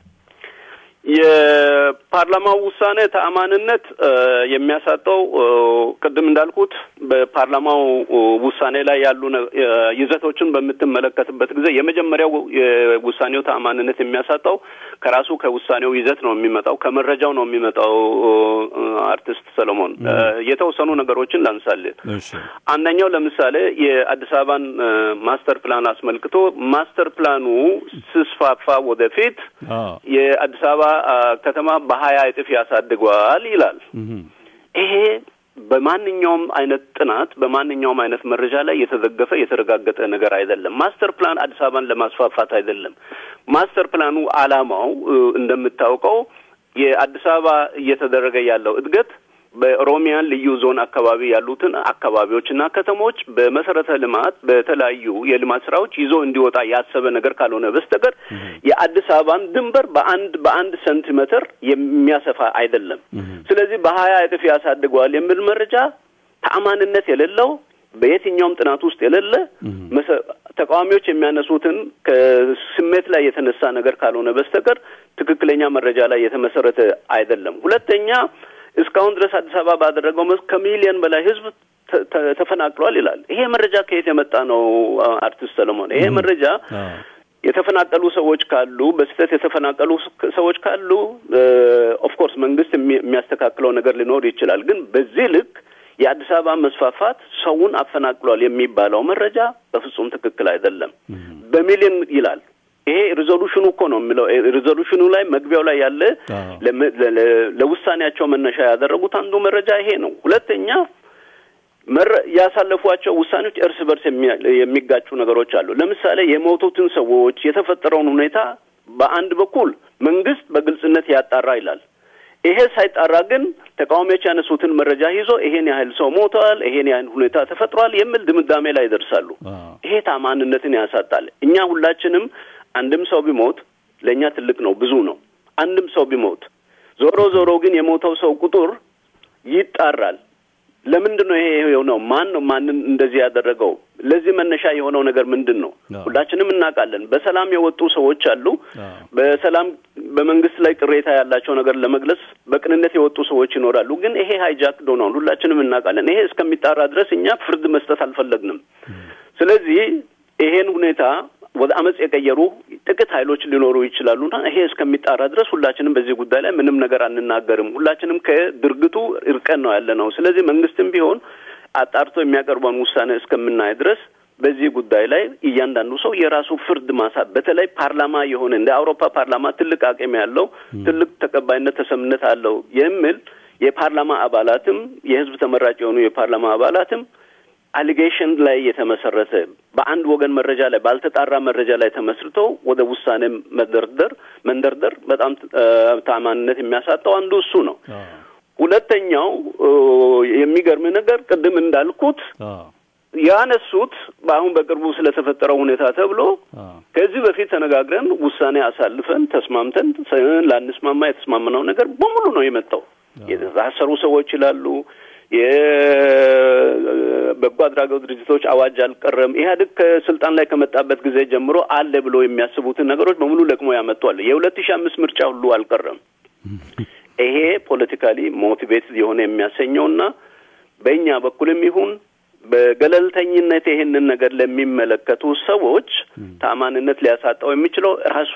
የፓርላማው ውሳኔ ተአማንነት የሚያሳጠው ቅድም እንዳልኩት በፓርላማው ውሳኔ ላይ ያሉ ይዘቶችን በምትመለከትበት ጊዜ የመጀመሪያው የውሳኔው ተአማንነት የሚያሳጣው ከራሱ ከውሳኔው ይዘት ነው የሚመጣው፣ ከመረጃው ነው የሚመጣው። አርቲስት ሰለሞን የተወሰኑ ነገሮችን ላንሳለን። አንደኛው ለምሳሌ የአዲስ አበባን ማስተር ፕላን አስመልክቶ ማስተር ፕላኑ ስስፋፋ ወደፊት የአዲስ አበባ ከተማ በሀያ እጥፍ ያሳድገዋል ይላል። ይሄ በማንኛውም አይነት ጥናት በማንኛውም አይነት መረጃ ላይ የተደገፈ የተረጋገጠ ነገር አይደለም። ማስተር ፕላን አዲስ አበባን ለማስፋፋት አይደለም። ማስተር ፕላኑ ዓላማው እንደምታውቀው የአዲስ አበባ እየተደረገ ያለው እድገት በኦሮሚያን ልዩ ዞን አካባቢ ያሉትን አካባቢዎችና ከተሞች በመሰረተ ልማት በተለያዩ የልማት ስራዎች ይዞ እንዲወጣ ያሰበ ነገር ካልሆነ በስተቀር የአዲስ አበባን ድንበር በአንድ በአንድ ሴንቲሜትር የሚያሰፋ አይደለም። ስለዚህ በሀያ እጥፍ ያሳድገዋል የሚል መረጃ ተአማንነት የሌለው በየትኛውም ጥናት ውስጥ የሌለ ተቃዋሚዎች የሚያነሱትን ከስሜት ላይ የተነሳ ነገር ካልሆነ በስተቀር ትክክለኛ መረጃ ላይ የተመሰረተ አይደለም። ሁለተኛ እስካሁን ድረስ አዲስ አበባ ባደረገው መስ ከሚሊዮን በላይ ህዝብ ተፈናቅሏል ይላል። ይሄ መረጃ ከየት የመጣ ነው? አርቲስት ሰለሞን ይሄ መረጃ የተፈናቀሉ ሰዎች ካሉ በስህተት የተፈናቀሉ ሰዎች ካሉ ኦፍኮርስ መንግስት የሚያስተካክለው ነገር ሊኖር ይችላል። ግን በዚህ ልክ የአዲስ አበባ መስፋፋት ሰውን አፈናቅሏል የሚባለው መረጃ በፍጹም ትክክል አይደለም። በሚሊዮን ይላል። ይሄ ሪዞሉሽኑ እኮ ነው የሚለው። ሪዞሉሽኑ ላይ መግቢያው ላይ ያለ ለውሳኔያቸው መነሻ ያደረጉት አንዱ መረጃ ይሄ ነው። ሁለተኛ ያሳለፏቸው ውሳኔዎች እርስ በርስ የሚጋጩ ነገሮች አሉ። ለምሳሌ የሞቱትን ሰዎች የተፈጠረውን ሁኔታ በአንድ በኩል መንግስት በግልጽነት ያጣራ ይላል። ይሄ ሳይጣራ ግን ተቃዋሚዎች ያነሱትን መረጃ ይዞ ይሄን ያህል ሰው ሞተዋል፣ ይሄን ያህል ሁኔታ ተፈጥሯል የሚል ድምዳሜ ላይ ይደርሳሉ። ይሄ ታማንነትን ያሳጣል። እኛ ሁላችንም አንድም ሰው ቢሞት ለእኛ ትልቅ ነው፣ ብዙ ነው። አንድም ሰው ቢሞት ዞሮ ዞሮ ግን የሞተው ሰው ቁጥር ይጣራል። ለምንድን ነው ይሄ የሆነው? ማን ነው ማንን እንደዚህ ያደረገው? ለዚህ መነሻ የሆነው ነገር ምንድን ነው? ሁላችንም እናውቃለን። በሰላም የወጡ ሰዎች አሉ። በሰላም በመንግስት ላይ ቅሬታ ያላቸው ነገር ለመግለጽ በቅንነት የወጡ ሰዎች ይኖራሉ። ግን ይሄ ሃይጃክ ዶናል ሁላችንም እናውቃለን። ይሄ እስከሚጣራ ድረስ እኛ ፍርድ መስጠት አልፈለግንም። ስለዚህ ይሄን ሁኔታ ወደ አመፅ የቀየሩ ጥቂት ኃይሎች ሊኖሩ ይችላሉና ይሄ እስከሚጣራ ድረስ ሁላችንም በዚህ ጉዳይ ላይ ምንም ነገር አንናገርም። ሁላችንም ከድርጊቱ እርቀን ነው ያለ ነው። ስለዚህ መንግስትም ቢሆን አጣርቶ የሚያቀርበውን ውሳኔ እስከምናይ ድረስ በዚህ ጉዳይ ላይ እያንዳንዱ ሰው የራሱ ፍርድ ማሳ በተለይ ፓርላማ የሆነ እንደ አውሮፓ ፓርላማ ትልቅ አቅም ያለው ትልቅ ተቀባይነት፣ ተሰምነት አለው የሚል የፓርላማ አባላትም የህዝብ ተመራጭ የሆኑ የፓርላማ አባላትም አሊጌሽን ላይ የተመሰረተ በአንድ ወገን መረጃ ላይ ባልተጣራ መረጃ ላይ ተመስርተው ወደ ውሳኔ መደርደር መንደርደር በጣም ታማኝነት የሚያሳጣው አንዱ እሱ ነው። ሁለተኛው የሚገርም ነገር ቅድም እንዳልኩት ያነሱት በአሁን በቅርቡ ስለተፈጠረው ሁኔታ ተብሎ ከዚህ በፊት ተነጋግረን ውሳኔ አሳልፈን ተስማምተን ላንስማማ የተስማምነው ነገር በሙሉ ነው የመጣው። የታሰሩ ሰዎች ይላሉ የበጎ አድራጎት ድርጅቶች አዋጅ አልቀረም። ኢህአዴግ ከስልጣን ላይ ከመጣበት ጊዜ ጀምሮ አለ ብሎ የሚያስቡትን ነገሮች በሙሉ ለቅሞ ያመጧል። የሁለት ሺህ አምስት ምርጫ ሁሉ አልቀረም። ይሄ ፖለቲካሊ ሞቲቬት የሆነ የሚያሰኘውና በእኛ በኩልም ይሁን በገለልተኝነት ይሄንን ነገር ለሚመለከቱ ሰዎች ታማንነት ሊያሳጣው የሚችለው ራሱ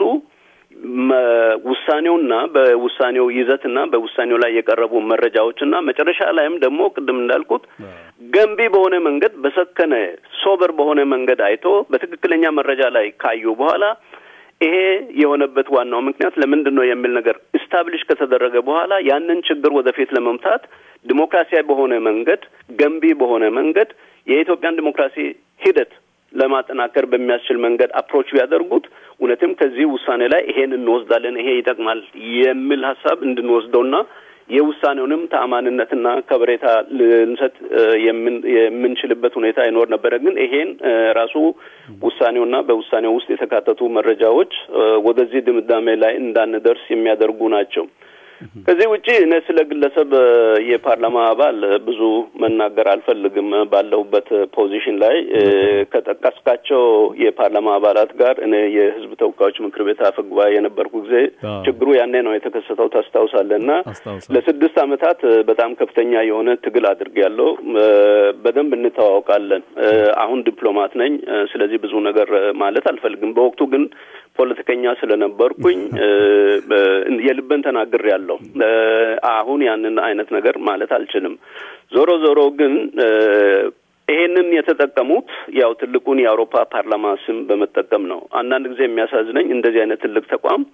ውሳኔውና በውሳኔው ይዘትና በውሳኔው ላይ የቀረቡ መረጃዎችና መጨረሻ ላይም ደግሞ ቅድም እንዳልኩት ገንቢ በሆነ መንገድ በሰከነ ሶበር በሆነ መንገድ አይቶ በትክክለኛ መረጃ ላይ ካዩ በኋላ ይሄ የሆነበት ዋናው ምክንያት ለምንድን ነው የሚል ነገር ኢስታብሊሽ ከተደረገ በኋላ ያንን ችግር ወደፊት ለመምታት ዲሞክራሲያዊ በሆነ መንገድ ገንቢ በሆነ መንገድ የኢትዮጵያን ዲሞክራሲ ሂደት ለማጠናከር በሚያስችል መንገድ አፕሮች ቢያደርጉት እውነትም ከዚህ ውሳኔ ላይ ይሄን እንወስዳለን፣ ይሄ ይጠቅማል የሚል ሀሳብ እንድንወስደውና የውሳኔውንም ተአማንነትና ከበሬታ ልንሰጥ የምንችልበት ሁኔታ ይኖር ነበረ። ግን ይሄን ራሱ ውሳኔውና በውሳኔው ውስጥ የተካተቱ መረጃዎች ወደዚህ ድምዳሜ ላይ እንዳንደርስ የሚያደርጉ ናቸው። ከዚህ ውጪ እኔ ስለ ግለሰብ የፓርላማ አባል ብዙ መናገር አልፈልግም። ባለሁበት ፖዚሽን ላይ ከጠቀስካቸው የፓርላማ አባላት ጋር እኔ የሕዝብ ተወካዮች ምክር ቤት አፈ ጉባኤ የነበርኩ ጊዜ ችግሩ ያኔ ነው የተከሰተው ታስታውሳለህ። እና ለስድስት ዓመታት በጣም ከፍተኛ የሆነ ትግል አድርጌያለሁ። በደንብ እንተዋወቃለን። አሁን ዲፕሎማት ነኝ። ስለዚህ ብዙ ነገር ማለት አልፈልግም። በወቅቱ ግን ፖለቲከኛ ስለነበርኩኝ የልበን ተናግሬያለሁ። አሁን ያንን አይነት ነገር ማለት አልችልም። ዞሮ ዞሮ ግን ይሄንን የተጠቀሙት ያው ትልቁን የአውሮፓ ፓርላማ ስም በመጠቀም ነው። አንዳንድ ጊዜ የሚያሳዝነኝ እንደዚህ አይነት ትልቅ ተቋም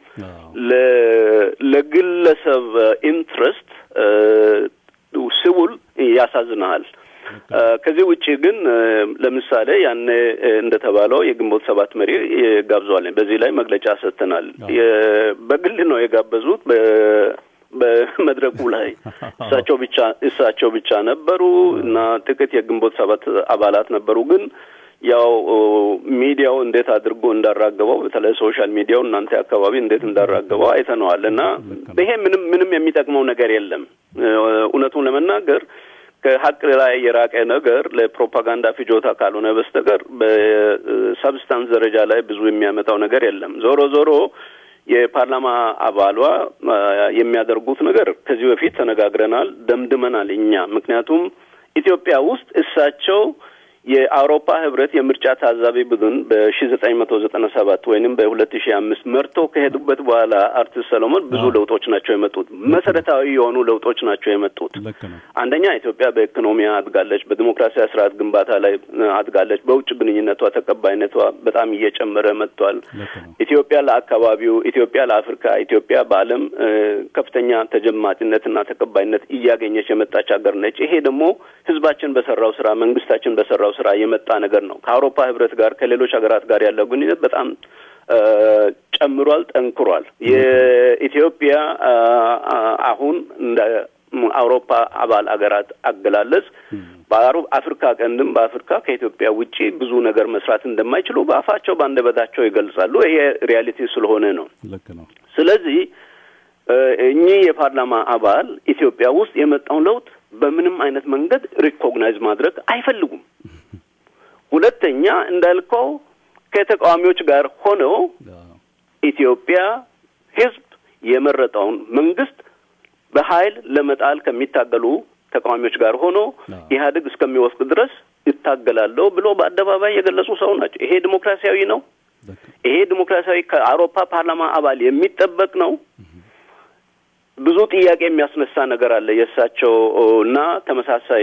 ለግለሰብ ኢንትረስት ሲውል ያሳዝናል። ከዚህ ውጭ ግን ለምሳሌ ያኔ እንደተባለው የግንቦት ሰባት መሪ ጋብዘዋል። በዚህ ላይ መግለጫ ሰጥተናል። በግል ነው የጋበዙት። በመድረኩ ላይ እሳቸው ብቻ እሳቸው ብቻ ነበሩ እና ጥቂት የግንቦት ሰባት አባላት ነበሩ። ግን ያው ሚዲያው እንዴት አድርጎ እንዳራገበው በተለይ ሶሻል ሚዲያው እናንተ አካባቢ እንዴት እንዳራገበው አይተነዋል። እና ይሄ ምንም ምንም የሚጠቅመው ነገር የለም እውነቱን ለመናገር ከሀቅ ላይ የራቀ ነገር ለፕሮፓጋንዳ ፍጆታ ካልሆነ በስተቀር በሰብስታንስ ደረጃ ላይ ብዙ የሚያመጣው ነገር የለም። ዞሮ ዞሮ የፓርላማ አባሏ የሚያደርጉት ነገር ከዚህ በፊት ተነጋግረናል፣ ደምድመናል እኛ ምክንያቱም ኢትዮጵያ ውስጥ እሳቸው የአውሮፓ ህብረት የምርጫ ታዛቢ ቡድን በሺ ዘጠኝ መቶ ዘጠና ሰባት ወይንም በሁለት ሺ አምስት መርተው ከሄዱበት በኋላ አርቲስት ሰሎሞን ብዙ ለውጦች ናቸው የመጡት። መሰረታዊ የሆኑ ለውጦች ናቸው የመጡት። አንደኛ ኢትዮጵያ በኢኮኖሚ አድጋለች፣ በዲሞክራሲያዊ ስርዓት ግንባታ ላይ አድጋለች። በውጭ ግንኙነቷ ተቀባይነቷ በጣም እየጨመረ መጥቷል። ኢትዮጵያ ለአካባቢው፣ ኢትዮጵያ ለአፍሪካ፣ ኢትዮጵያ በዓለም ከፍተኛ ተጀማጭነትና ተቀባይነት እያገኘች የመጣች ሀገር ነች። ይሄ ደግሞ ህዝባችን በሰራው ስራ፣ መንግስታችን በሰራው ስራ የመጣ ነገር ነው። ከአውሮፓ ህብረት ጋር ከሌሎች ሀገራት ጋር ያለው ግንኙነት በጣም ጨምሯል፣ ጠንክሯል። የኢትዮጵያ አሁን እንደ አውሮፓ አባል ሀገራት አገላለጽ በአፍሪካ ቀንድም በአፍሪካ ከኢትዮጵያ ውጪ ብዙ ነገር መስራት እንደማይችሉ በአፋቸው በአንደበታቸው ይገልጻሉ። ይሄ ሪያሊቲ ስለሆነ ነው። ልክ ነው። ስለዚህ እኚህ የፓርላማ አባል ኢትዮጵያ ውስጥ የመጣውን ለውጥ በምንም አይነት መንገድ ሪኮግናይዝ ማድረግ አይፈልጉም። ሁለተኛ እንዳልከው ከተቃዋሚዎች ጋር ሆነው ኢትዮጵያ ህዝብ የመረጠውን መንግስት በኃይል ለመጣል ከሚታገሉ ተቃዋሚዎች ጋር ሆኖ ኢህአዴግ እስከሚወስድ ድረስ ይታገላለሁ ብሎ በአደባባይ የገለጹ ሰው ናቸው። ይሄ ዲሞክራሲያዊ ነው። ይሄ ዲሞክራሲያዊ ከአውሮፓ ፓርላማ አባል የሚጠበቅ ነው። ብዙ ጥያቄ የሚያስነሳ ነገር አለ። የእሳቸው እና ተመሳሳይ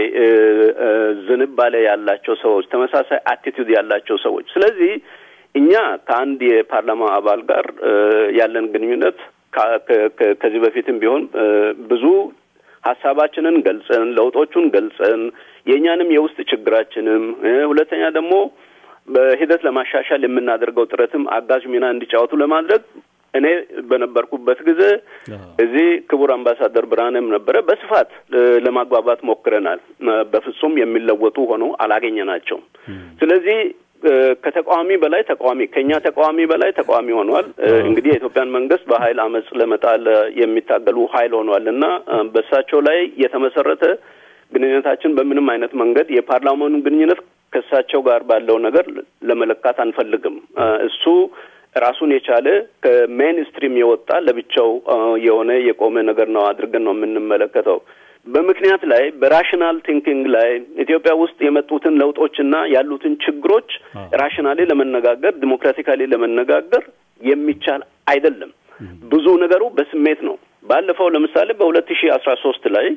ዝንባሌ ያላቸው ሰዎች፣ ተመሳሳይ አቲቱድ ያላቸው ሰዎች። ስለዚህ እኛ ከአንድ የፓርላማ አባል ጋር ያለን ግንኙነት ከዚህ በፊትም ቢሆን ብዙ ሀሳባችንን ገልጸን ለውጦቹን ገልጸን የእኛንም የውስጥ ችግራችንም ሁለተኛ ደግሞ በሂደት ለማሻሻል የምናደርገው ጥረትም አጋዥ ሚና እንዲጫወቱ ለማድረግ እኔ በነበርኩበት ጊዜ እዚህ ክቡር አምባሳደር ብርሃንም ነበረ። በስፋት ለማግባባት ሞክረናል። በፍጹም የሚለወጡ ሆነው አላገኘናቸውም። ስለዚህ ከተቃዋሚ በላይ ተቃዋሚ ከኛ ተቃዋሚ በላይ ተቃዋሚ ሆኗል። እንግዲህ የኢትዮጵያን መንግስት በኃይል አመፅ ለመጣል የሚታገሉ ኃይል ሆኗል እና በእሳቸው ላይ የተመሰረተ ግንኙነታችን በምንም አይነት መንገድ የፓርላማኑን ግንኙነት ከእሳቸው ጋር ባለው ነገር ለመለካት አንፈልግም። እሱ ራሱን የቻለ ከሜን ስትሪም የወጣ ለብቻው የሆነ የቆመ ነገር ነው አድርገን ነው የምንመለከተው። በምክንያት ላይ በራሽናል ቲንኪንግ ላይ ኢትዮጵያ ውስጥ የመጡትን ለውጦችና ያሉትን ችግሮች ራሽናሊ ለመነጋገር ዲሞክራቲካሊ ለመነጋገር የሚቻል አይደለም። ብዙ ነገሩ በስሜት ነው። ባለፈው ለምሳሌ በሁለት ሺህ አስራ ሶስት ላይ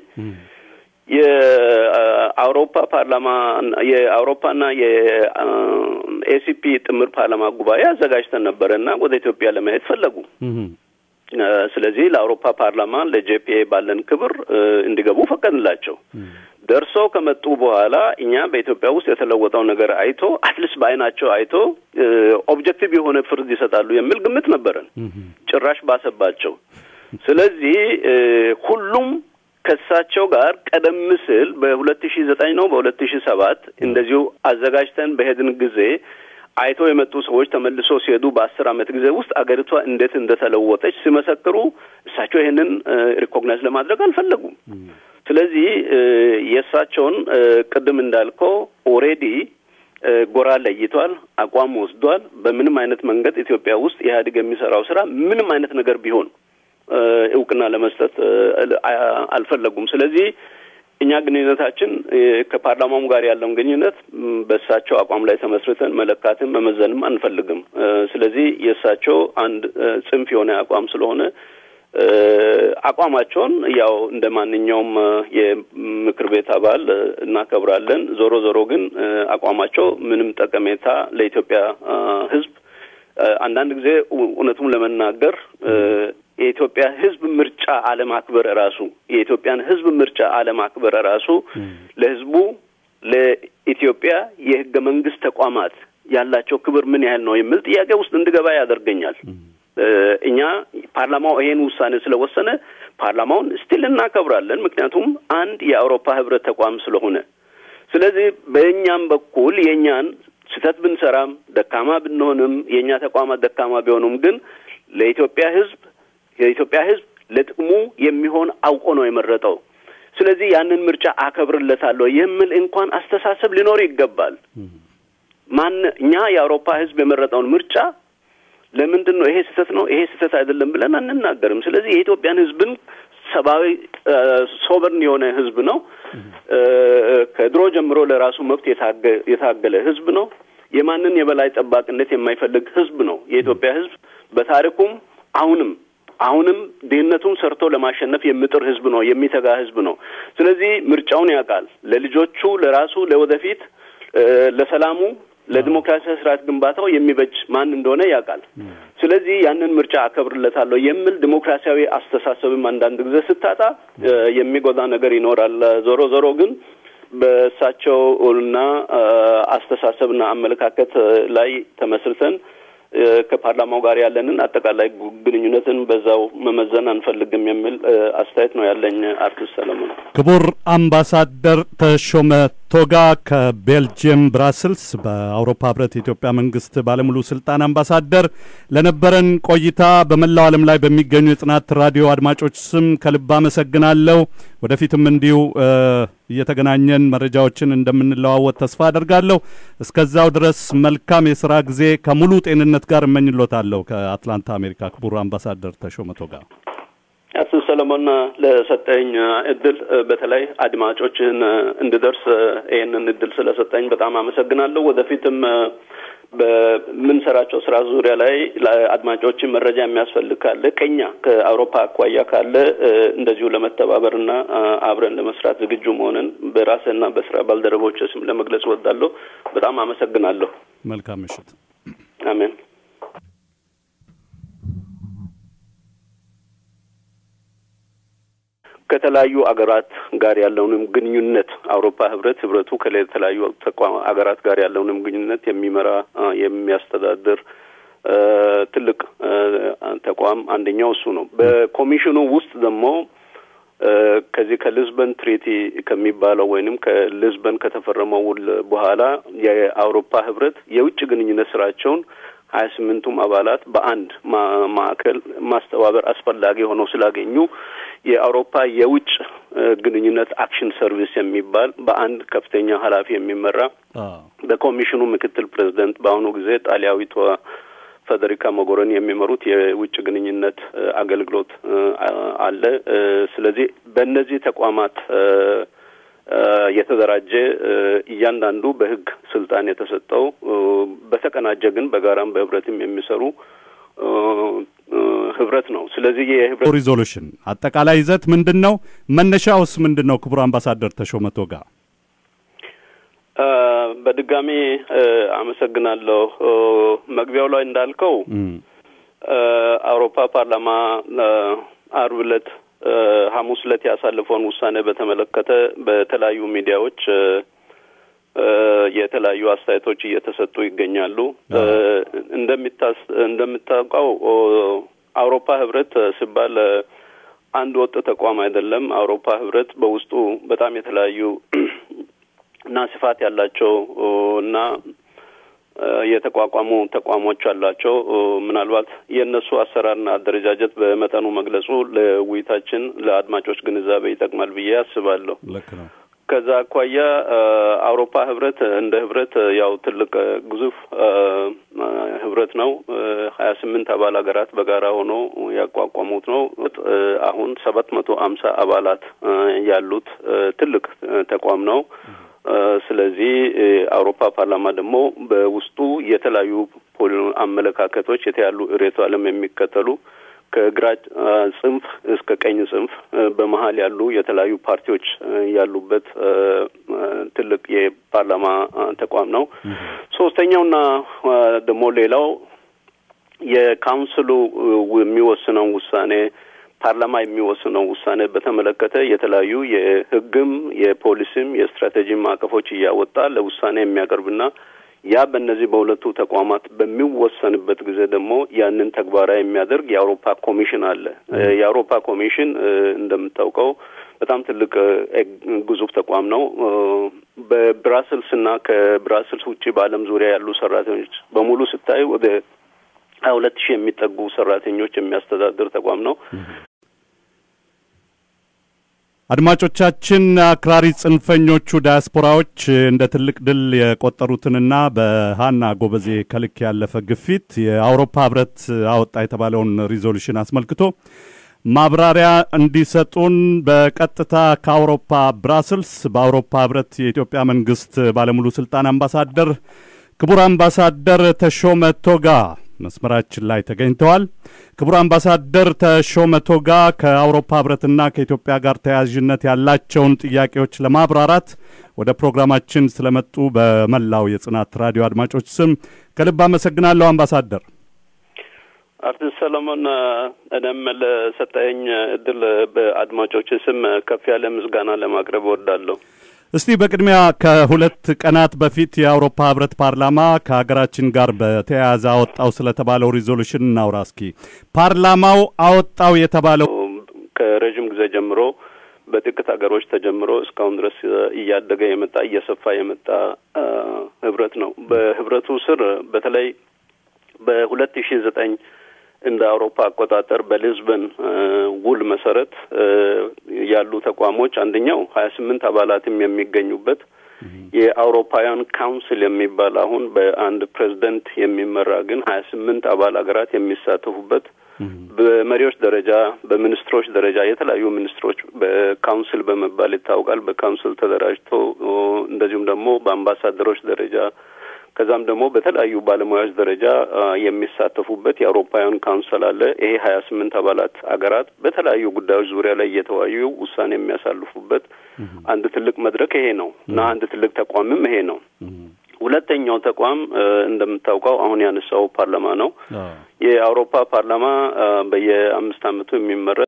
የአውሮፓ ፓርላማ የአውሮፓና የኤሲፒ ጥምር ፓርላማ ጉባኤ አዘጋጅተን ነበረ እና ወደ ኢትዮጵያ ለመሄድ ፈለጉ። ስለዚህ ለአውሮፓ ፓርላማ ለጄፒኤ ባለን ክብር እንዲገቡ ፈቀድላቸው። ደርሶ ከመጡ በኋላ እኛ በኢትዮጵያ ውስጥ የተለወጠው ነገር አይቶ አትሊስት በአይናቸው አይቶ ኦብጀክቲቭ የሆነ ፍርድ ይሰጣሉ የሚል ግምት ነበረን። ጭራሽ ባሰባቸው። ስለዚህ ሁሉም ከእሳቸው ጋር ቀደም ሲል በሁለት ሺ ዘጠኝ ነው በሁለት ሺ ሰባት እንደዚሁ አዘጋጅተን በሄድን ጊዜ አይቶ የመጡ ሰዎች ተመልሶ ሲሄዱ በአስር ዓመት ጊዜ ውስጥ አገሪቷ እንዴት እንደተለወጠች ሲመሰክሩ እሳቸው ይህንን ሪኮግናይዝ ለማድረግ አልፈለጉም። ስለዚህ የእሳቸውን ቅድም እንዳልከው ኦሬዲ ጎራ ለይቷል፣ አቋም ወስዷል። በምንም አይነት መንገድ ኢትዮጵያ ውስጥ ኢህአዴግ የሚሰራው ስራ ምንም አይነት ነገር ቢሆን እውቅና ለመስጠት አልፈለጉም። ስለዚህ እኛ ግንኙነታችን ከፓርላማውም ጋር ያለውን ግንኙነት በእሳቸው አቋም ላይ ተመስርተን መለካትም መመዘንም አንፈልግም። ስለዚህ የእሳቸው አንድ ጽንፍ የሆነ አቋም ስለሆነ አቋማቸውን ያው እንደ ማንኛውም የምክር ቤት አባል እናከብራለን። ዞሮ ዞሮ ግን አቋማቸው ምንም ጠቀሜታ ለኢትዮጵያ ሕዝብ አንዳንድ ጊዜ እውነቱም ለመናገር የኢትዮጵያ ሕዝብ ምርጫ አለማክበር ራሱ የኢትዮጵያን ሕዝብ ምርጫ አለማክበር ራሱ ለሕዝቡ ለኢትዮጵያ የህገ መንግስት ተቋማት ያላቸው ክብር ምን ያህል ነው የሚል ጥያቄ ውስጥ እንድገባ ያደርገኛል። እኛ ፓርላማው ይሄን ውሳኔ ስለወሰነ ፓርላማውን ስቲል እናከብራለን። ምክንያቱም አንድ የአውሮፓ ህብረት ተቋም ስለሆነ። ስለዚህ በእኛም በኩል የእኛን ስህተት ብንሰራም ደካማ ብንሆንም የእኛ ተቋማት ደካማ ቢሆኑም ግን ለኢትዮጵያ ህዝብ የኢትዮጵያ ህዝብ ለጥቅሙ የሚሆን አውቆ ነው የመረጠው። ስለዚህ ያንን ምርጫ አከብርለታለሁ የሚል እንኳን አስተሳሰብ ሊኖር ይገባል። ማን እኛ የአውሮፓ ህዝብ የመረጠውን ምርጫ ለምንድን ነው ይሄ ስህተት ነው ይሄ ስህተት አይደለም ብለን አንናገርም። ስለዚህ የኢትዮጵያን ህዝብን ሰብአዊ ሶቨርን የሆነ ህዝብ ነው። ከድሮ ጀምሮ ለራሱ መብት የታገለ ህዝብ ነው። የማንን የበላይ ጠባቂነት የማይፈልግ ህዝብ ነው። የኢትዮጵያ ህዝብ በታሪኩም አሁንም አሁንም ድህነቱን ሰርቶ ለማሸነፍ የሚጥር ህዝብ ነው። የሚተጋ ህዝብ ነው። ስለዚህ ምርጫውን ያውቃል። ለልጆቹ፣ ለራሱ፣ ለወደፊት፣ ለሰላሙ፣ ለዲሞክራሲያዊ ስርዓት ግንባታው የሚበጅ ማን እንደሆነ ያውቃል። ስለዚህ ያንን ምርጫ አከብርለታለሁ የሚል ዲሞክራሲያዊ አስተሳሰብም አንዳንድ ጊዜ ስታጣ የሚጎዳ ነገር ይኖራል። ዞሮ ዞሮ ግን በእሳቸው እና አስተሳሰብና አመለካከት ላይ ተመስርተን ከፓርላማው ጋር ያለንን አጠቃላይ ግንኙነትን በዛው መመዘን አንፈልግም የሚል አስተያየት ነው ያለኝ። አርቲስት ሰለሞን። ክቡር አምባሳደር ተሾመ ቶጋ ከቤልጅየም ብራስልስ በአውሮፓ ህብረት የኢትዮጵያ መንግስት ባለሙሉ ስልጣን አምባሳደር፣ ለነበረን ቆይታ በመላው ዓለም ላይ በሚገኙ የጽናት ራዲዮ አድማጮች ስም ከልብ አመሰግናለሁ። ወደፊትም እንዲሁ እየተገናኘን መረጃዎችን እንደምንለዋወጥ ተስፋ አደርጋለሁ። እስከዛው ድረስ መልካም የስራ ጊዜ ከሙሉ ጤንነት ጋር እመኝሎታለሁ። ከአትላንታ አሜሪካ ክቡር አምባሳደር ተሾመ ቶጋ። አቶ ሰለሞን ለሰጠኝ እድል በተለይ አድማጮችህን እንድደርስ ይህንን እድል ስለሰጠኝ በጣም አመሰግናለሁ። ወደፊትም በምንሰራቸው ስራ ዙሪያ ላይ ለአድማጮችን መረጃ የሚያስፈልግ ካለ ከኛ ከአውሮፓ አኳያ ካለ እንደዚሁ ለመተባበርና አብረን ለመስራት ዝግጁ መሆንን በራስና በስራ ባልደረቦች ስም ለመግለጽ እወዳለሁ። በጣም አመሰግናለሁ። መልካም ምሽት። አሜን። ከተለያዩ አገራት ጋር ያለውንም ግንኙነት አውሮፓ ህብረት ህብረቱ ከተለያዩ ተቋም አገራት ጋር ያለውንም ግንኙነት የሚመራ የሚያስተዳድር ትልቅ ተቋም አንደኛው እሱ ነው። በኮሚሽኑ ውስጥ ደግሞ ከዚህ ከሊዝበን ትሪቲ ከሚባለው ወይንም ከሊዝበን ከተፈረመው ውል በኋላ የአውሮፓ ህብረት የውጭ ግንኙነት ስራቸውን ሀያ ስምንቱም አባላት በአንድ ማዕከል ማስተባበር አስፈላጊ ሆነው ስላገኙ የአውሮፓ የውጭ ግንኙነት አክሽን ሰርቪስ የሚባል በአንድ ከፍተኛ ኃላፊ የሚመራ በኮሚሽኑ ምክትል ፕሬዚደንት በአሁኑ ጊዜ ጣሊያዊቷ ፌዴሪካ ሞጎሮኒ የሚመሩት የውጭ ግንኙነት አገልግሎት አለ። ስለዚህ በእነዚህ ተቋማት የተደራጀ እያንዳንዱ በህግ ስልጣን የተሰጠው በተቀናጀ ግን በጋራም በህብረትም የሚሰሩ ህብረት ነው። ስለዚህ የህብረት ሪዞሉሽን አጠቃላይ ይዘት ምንድን ነው? መነሻውስ ምንድን ነው? ክቡር አምባሳደር ተሾመ ቶጋ በድጋሚ አመሰግናለሁ። መግቢያው ላይ እንዳልከው አውሮፓ ፓርላማ አርብ ዕለት ሐሙስ ዕለት ያሳለፈውን ውሳኔ በተመለከተ በተለያዩ ሚዲያዎች የተለያዩ አስተያየቶች እየተሰጡ ይገኛሉ። እንደሚታስ እንደምታውቀው አውሮፓ ህብረት ሲባል አንድ ወጥ ተቋም አይደለም። አውሮፓ ህብረት በውስጡ በጣም የተለያዩ እና ስፋት ያላቸው እና የተቋቋሙ ተቋሞች አላቸው። ምናልባት የእነሱ አሰራርና አደረጃጀት በመጠኑ መግለጹ ለውይይታችን ለአድማጮች ግንዛቤ ይጠቅማል ብዬ አስባለሁ። ልክ ነው። ከዛ አኳያ አውሮፓ ህብረት እንደ ህብረት ያው ትልቅ ግዙፍ ህብረት ነው። ሀያ ስምንት አባል ሀገራት በጋራ ሆኖ ያቋቋሙት ነው። አሁን ሰባት መቶ አምሳ አባላት ያሉት ትልቅ ተቋም ነው። ስለዚህ አውሮፓ ፓርላማ ደግሞ በውስጡ የተለያዩ አመለካከቶች የተያሉ ርዕዮተ ዓለም የሚከተሉ ከግራ ጽንፍ እስከ ቀኝ ጽንፍ በመሀል ያሉ የተለያዩ ፓርቲዎች ያሉበት ትልቅ የፓርላማ ተቋም ነው። ሶስተኛውና ደግሞ ሌላው የካውንስሉ የሚወስነው ውሳኔ ፓርላማ የሚወስነው ውሳኔ በተመለከተ የተለያዩ የህግም የፖሊሲም የስትራቴጂ ማዕቀፎች እያወጣ ለውሳኔ የሚያቀርብና ያ በእነዚህ በሁለቱ ተቋማት በሚወሰንበት ጊዜ ደግሞ ያንን ተግባራዊ የሚያደርግ የአውሮፓ ኮሚሽን አለ። የአውሮፓ ኮሚሽን እንደምታውቀው በጣም ትልቅ ግዙፍ ተቋም ነው። በብራስልስ እና ከብራስልስ ውጭ በዓለም ዙሪያ ያሉ ሰራተኞች በሙሉ ስታይ ወደ ሀያ ሁለት ሺህ የሚጠጉ ሰራተኞች የሚያስተዳድር ተቋም ነው። አድማጮቻችን አክራሪ ጽንፈኞቹ ዳያስፖራዎች እንደ ትልቅ ድል የቆጠሩትንና በሀና ጎበዜ ከልክ ያለፈ ግፊት የአውሮፓ ህብረት አወጣ የተባለውን ሪዞሉሽን አስመልክቶ ማብራሪያ እንዲሰጡን በቀጥታ ከአውሮፓ ብራስልስ በአውሮፓ ህብረት የኢትዮጵያ መንግስት ባለሙሉ ስልጣን አምባሳደር ክቡር አምባሳደር ተሾመ ቶጋ መስመራችን ላይ ተገኝተዋል። ክቡር አምባሳደር ተሾመ ቶጋ ከአውሮፓ ህብረትና ከኢትዮጵያ ጋር ተያያዥነት ያላቸውን ጥያቄዎች ለማብራራት ወደ ፕሮግራማችን ስለመጡ በመላው የጽናት ራዲዮ አድማጮች ስም ከልብ አመሰግናለሁ አምባሳደር። አርቲስት ሰለሞን እኔም ለሰጠኸኝ እድል በአድማጮች ስም ከፍ ያለ ምስጋና ለማቅረብ እወዳለሁ። እስቲ በቅድሚያ ከሁለት ቀናት በፊት የአውሮፓ ህብረት ፓርላማ ከሀገራችን ጋር በተያያዘ አወጣው ስለተባለው ሪዞሉሽን እናውራ እስኪ። ፓርላማው አወጣው የተባለው ከረዥም ጊዜ ጀምሮ በጥቂት ሀገሮች ተጀምሮ እስካሁን ድረስ እያደገ የመጣ እየሰፋ የመጣ ህብረት ነው። በህብረቱ ስር በተለይ በሁለት ሺ ዘጠኝ እንደ አውሮፓ አቆጣጠር በሊዝበን ውል መሰረት ያሉ ተቋሞች አንደኛው ሀያ ስምንት አባላትም የሚገኙበት የአውሮፓውያን ካውንስል የሚባል አሁን በአንድ ፕሬዝደንት የሚመራ ግን ሀያ ስምንት አባል ሀገራት የሚሳተፉበት በመሪዎች ደረጃ በሚኒስትሮች ደረጃ የተለያዩ ሚኒስትሮች በካውንስል በመባል ይታወቃል። በካውንስል ተደራጅቶ እንደዚሁም ደግሞ በአምባሳደሮች ደረጃ ከዛም ደግሞ በተለያዩ ባለሙያዎች ደረጃ የሚሳተፉበት የአውሮፓውያን ካውንስል አለ። ይሄ ሀያ ስምንት አባላት አገራት በተለያዩ ጉዳዮች ዙሪያ ላይ እየተወያዩ ውሳኔ የሚያሳልፉበት አንድ ትልቅ መድረክ ይሄ ነው እና አንድ ትልቅ ተቋምም ይሄ ነው። ሁለተኛው ተቋም እንደምታውቀው አሁን ያነሳው ፓርላማ ነው። የአውሮፓ ፓርላማ በየአምስት ዓመቱ የሚመረጥ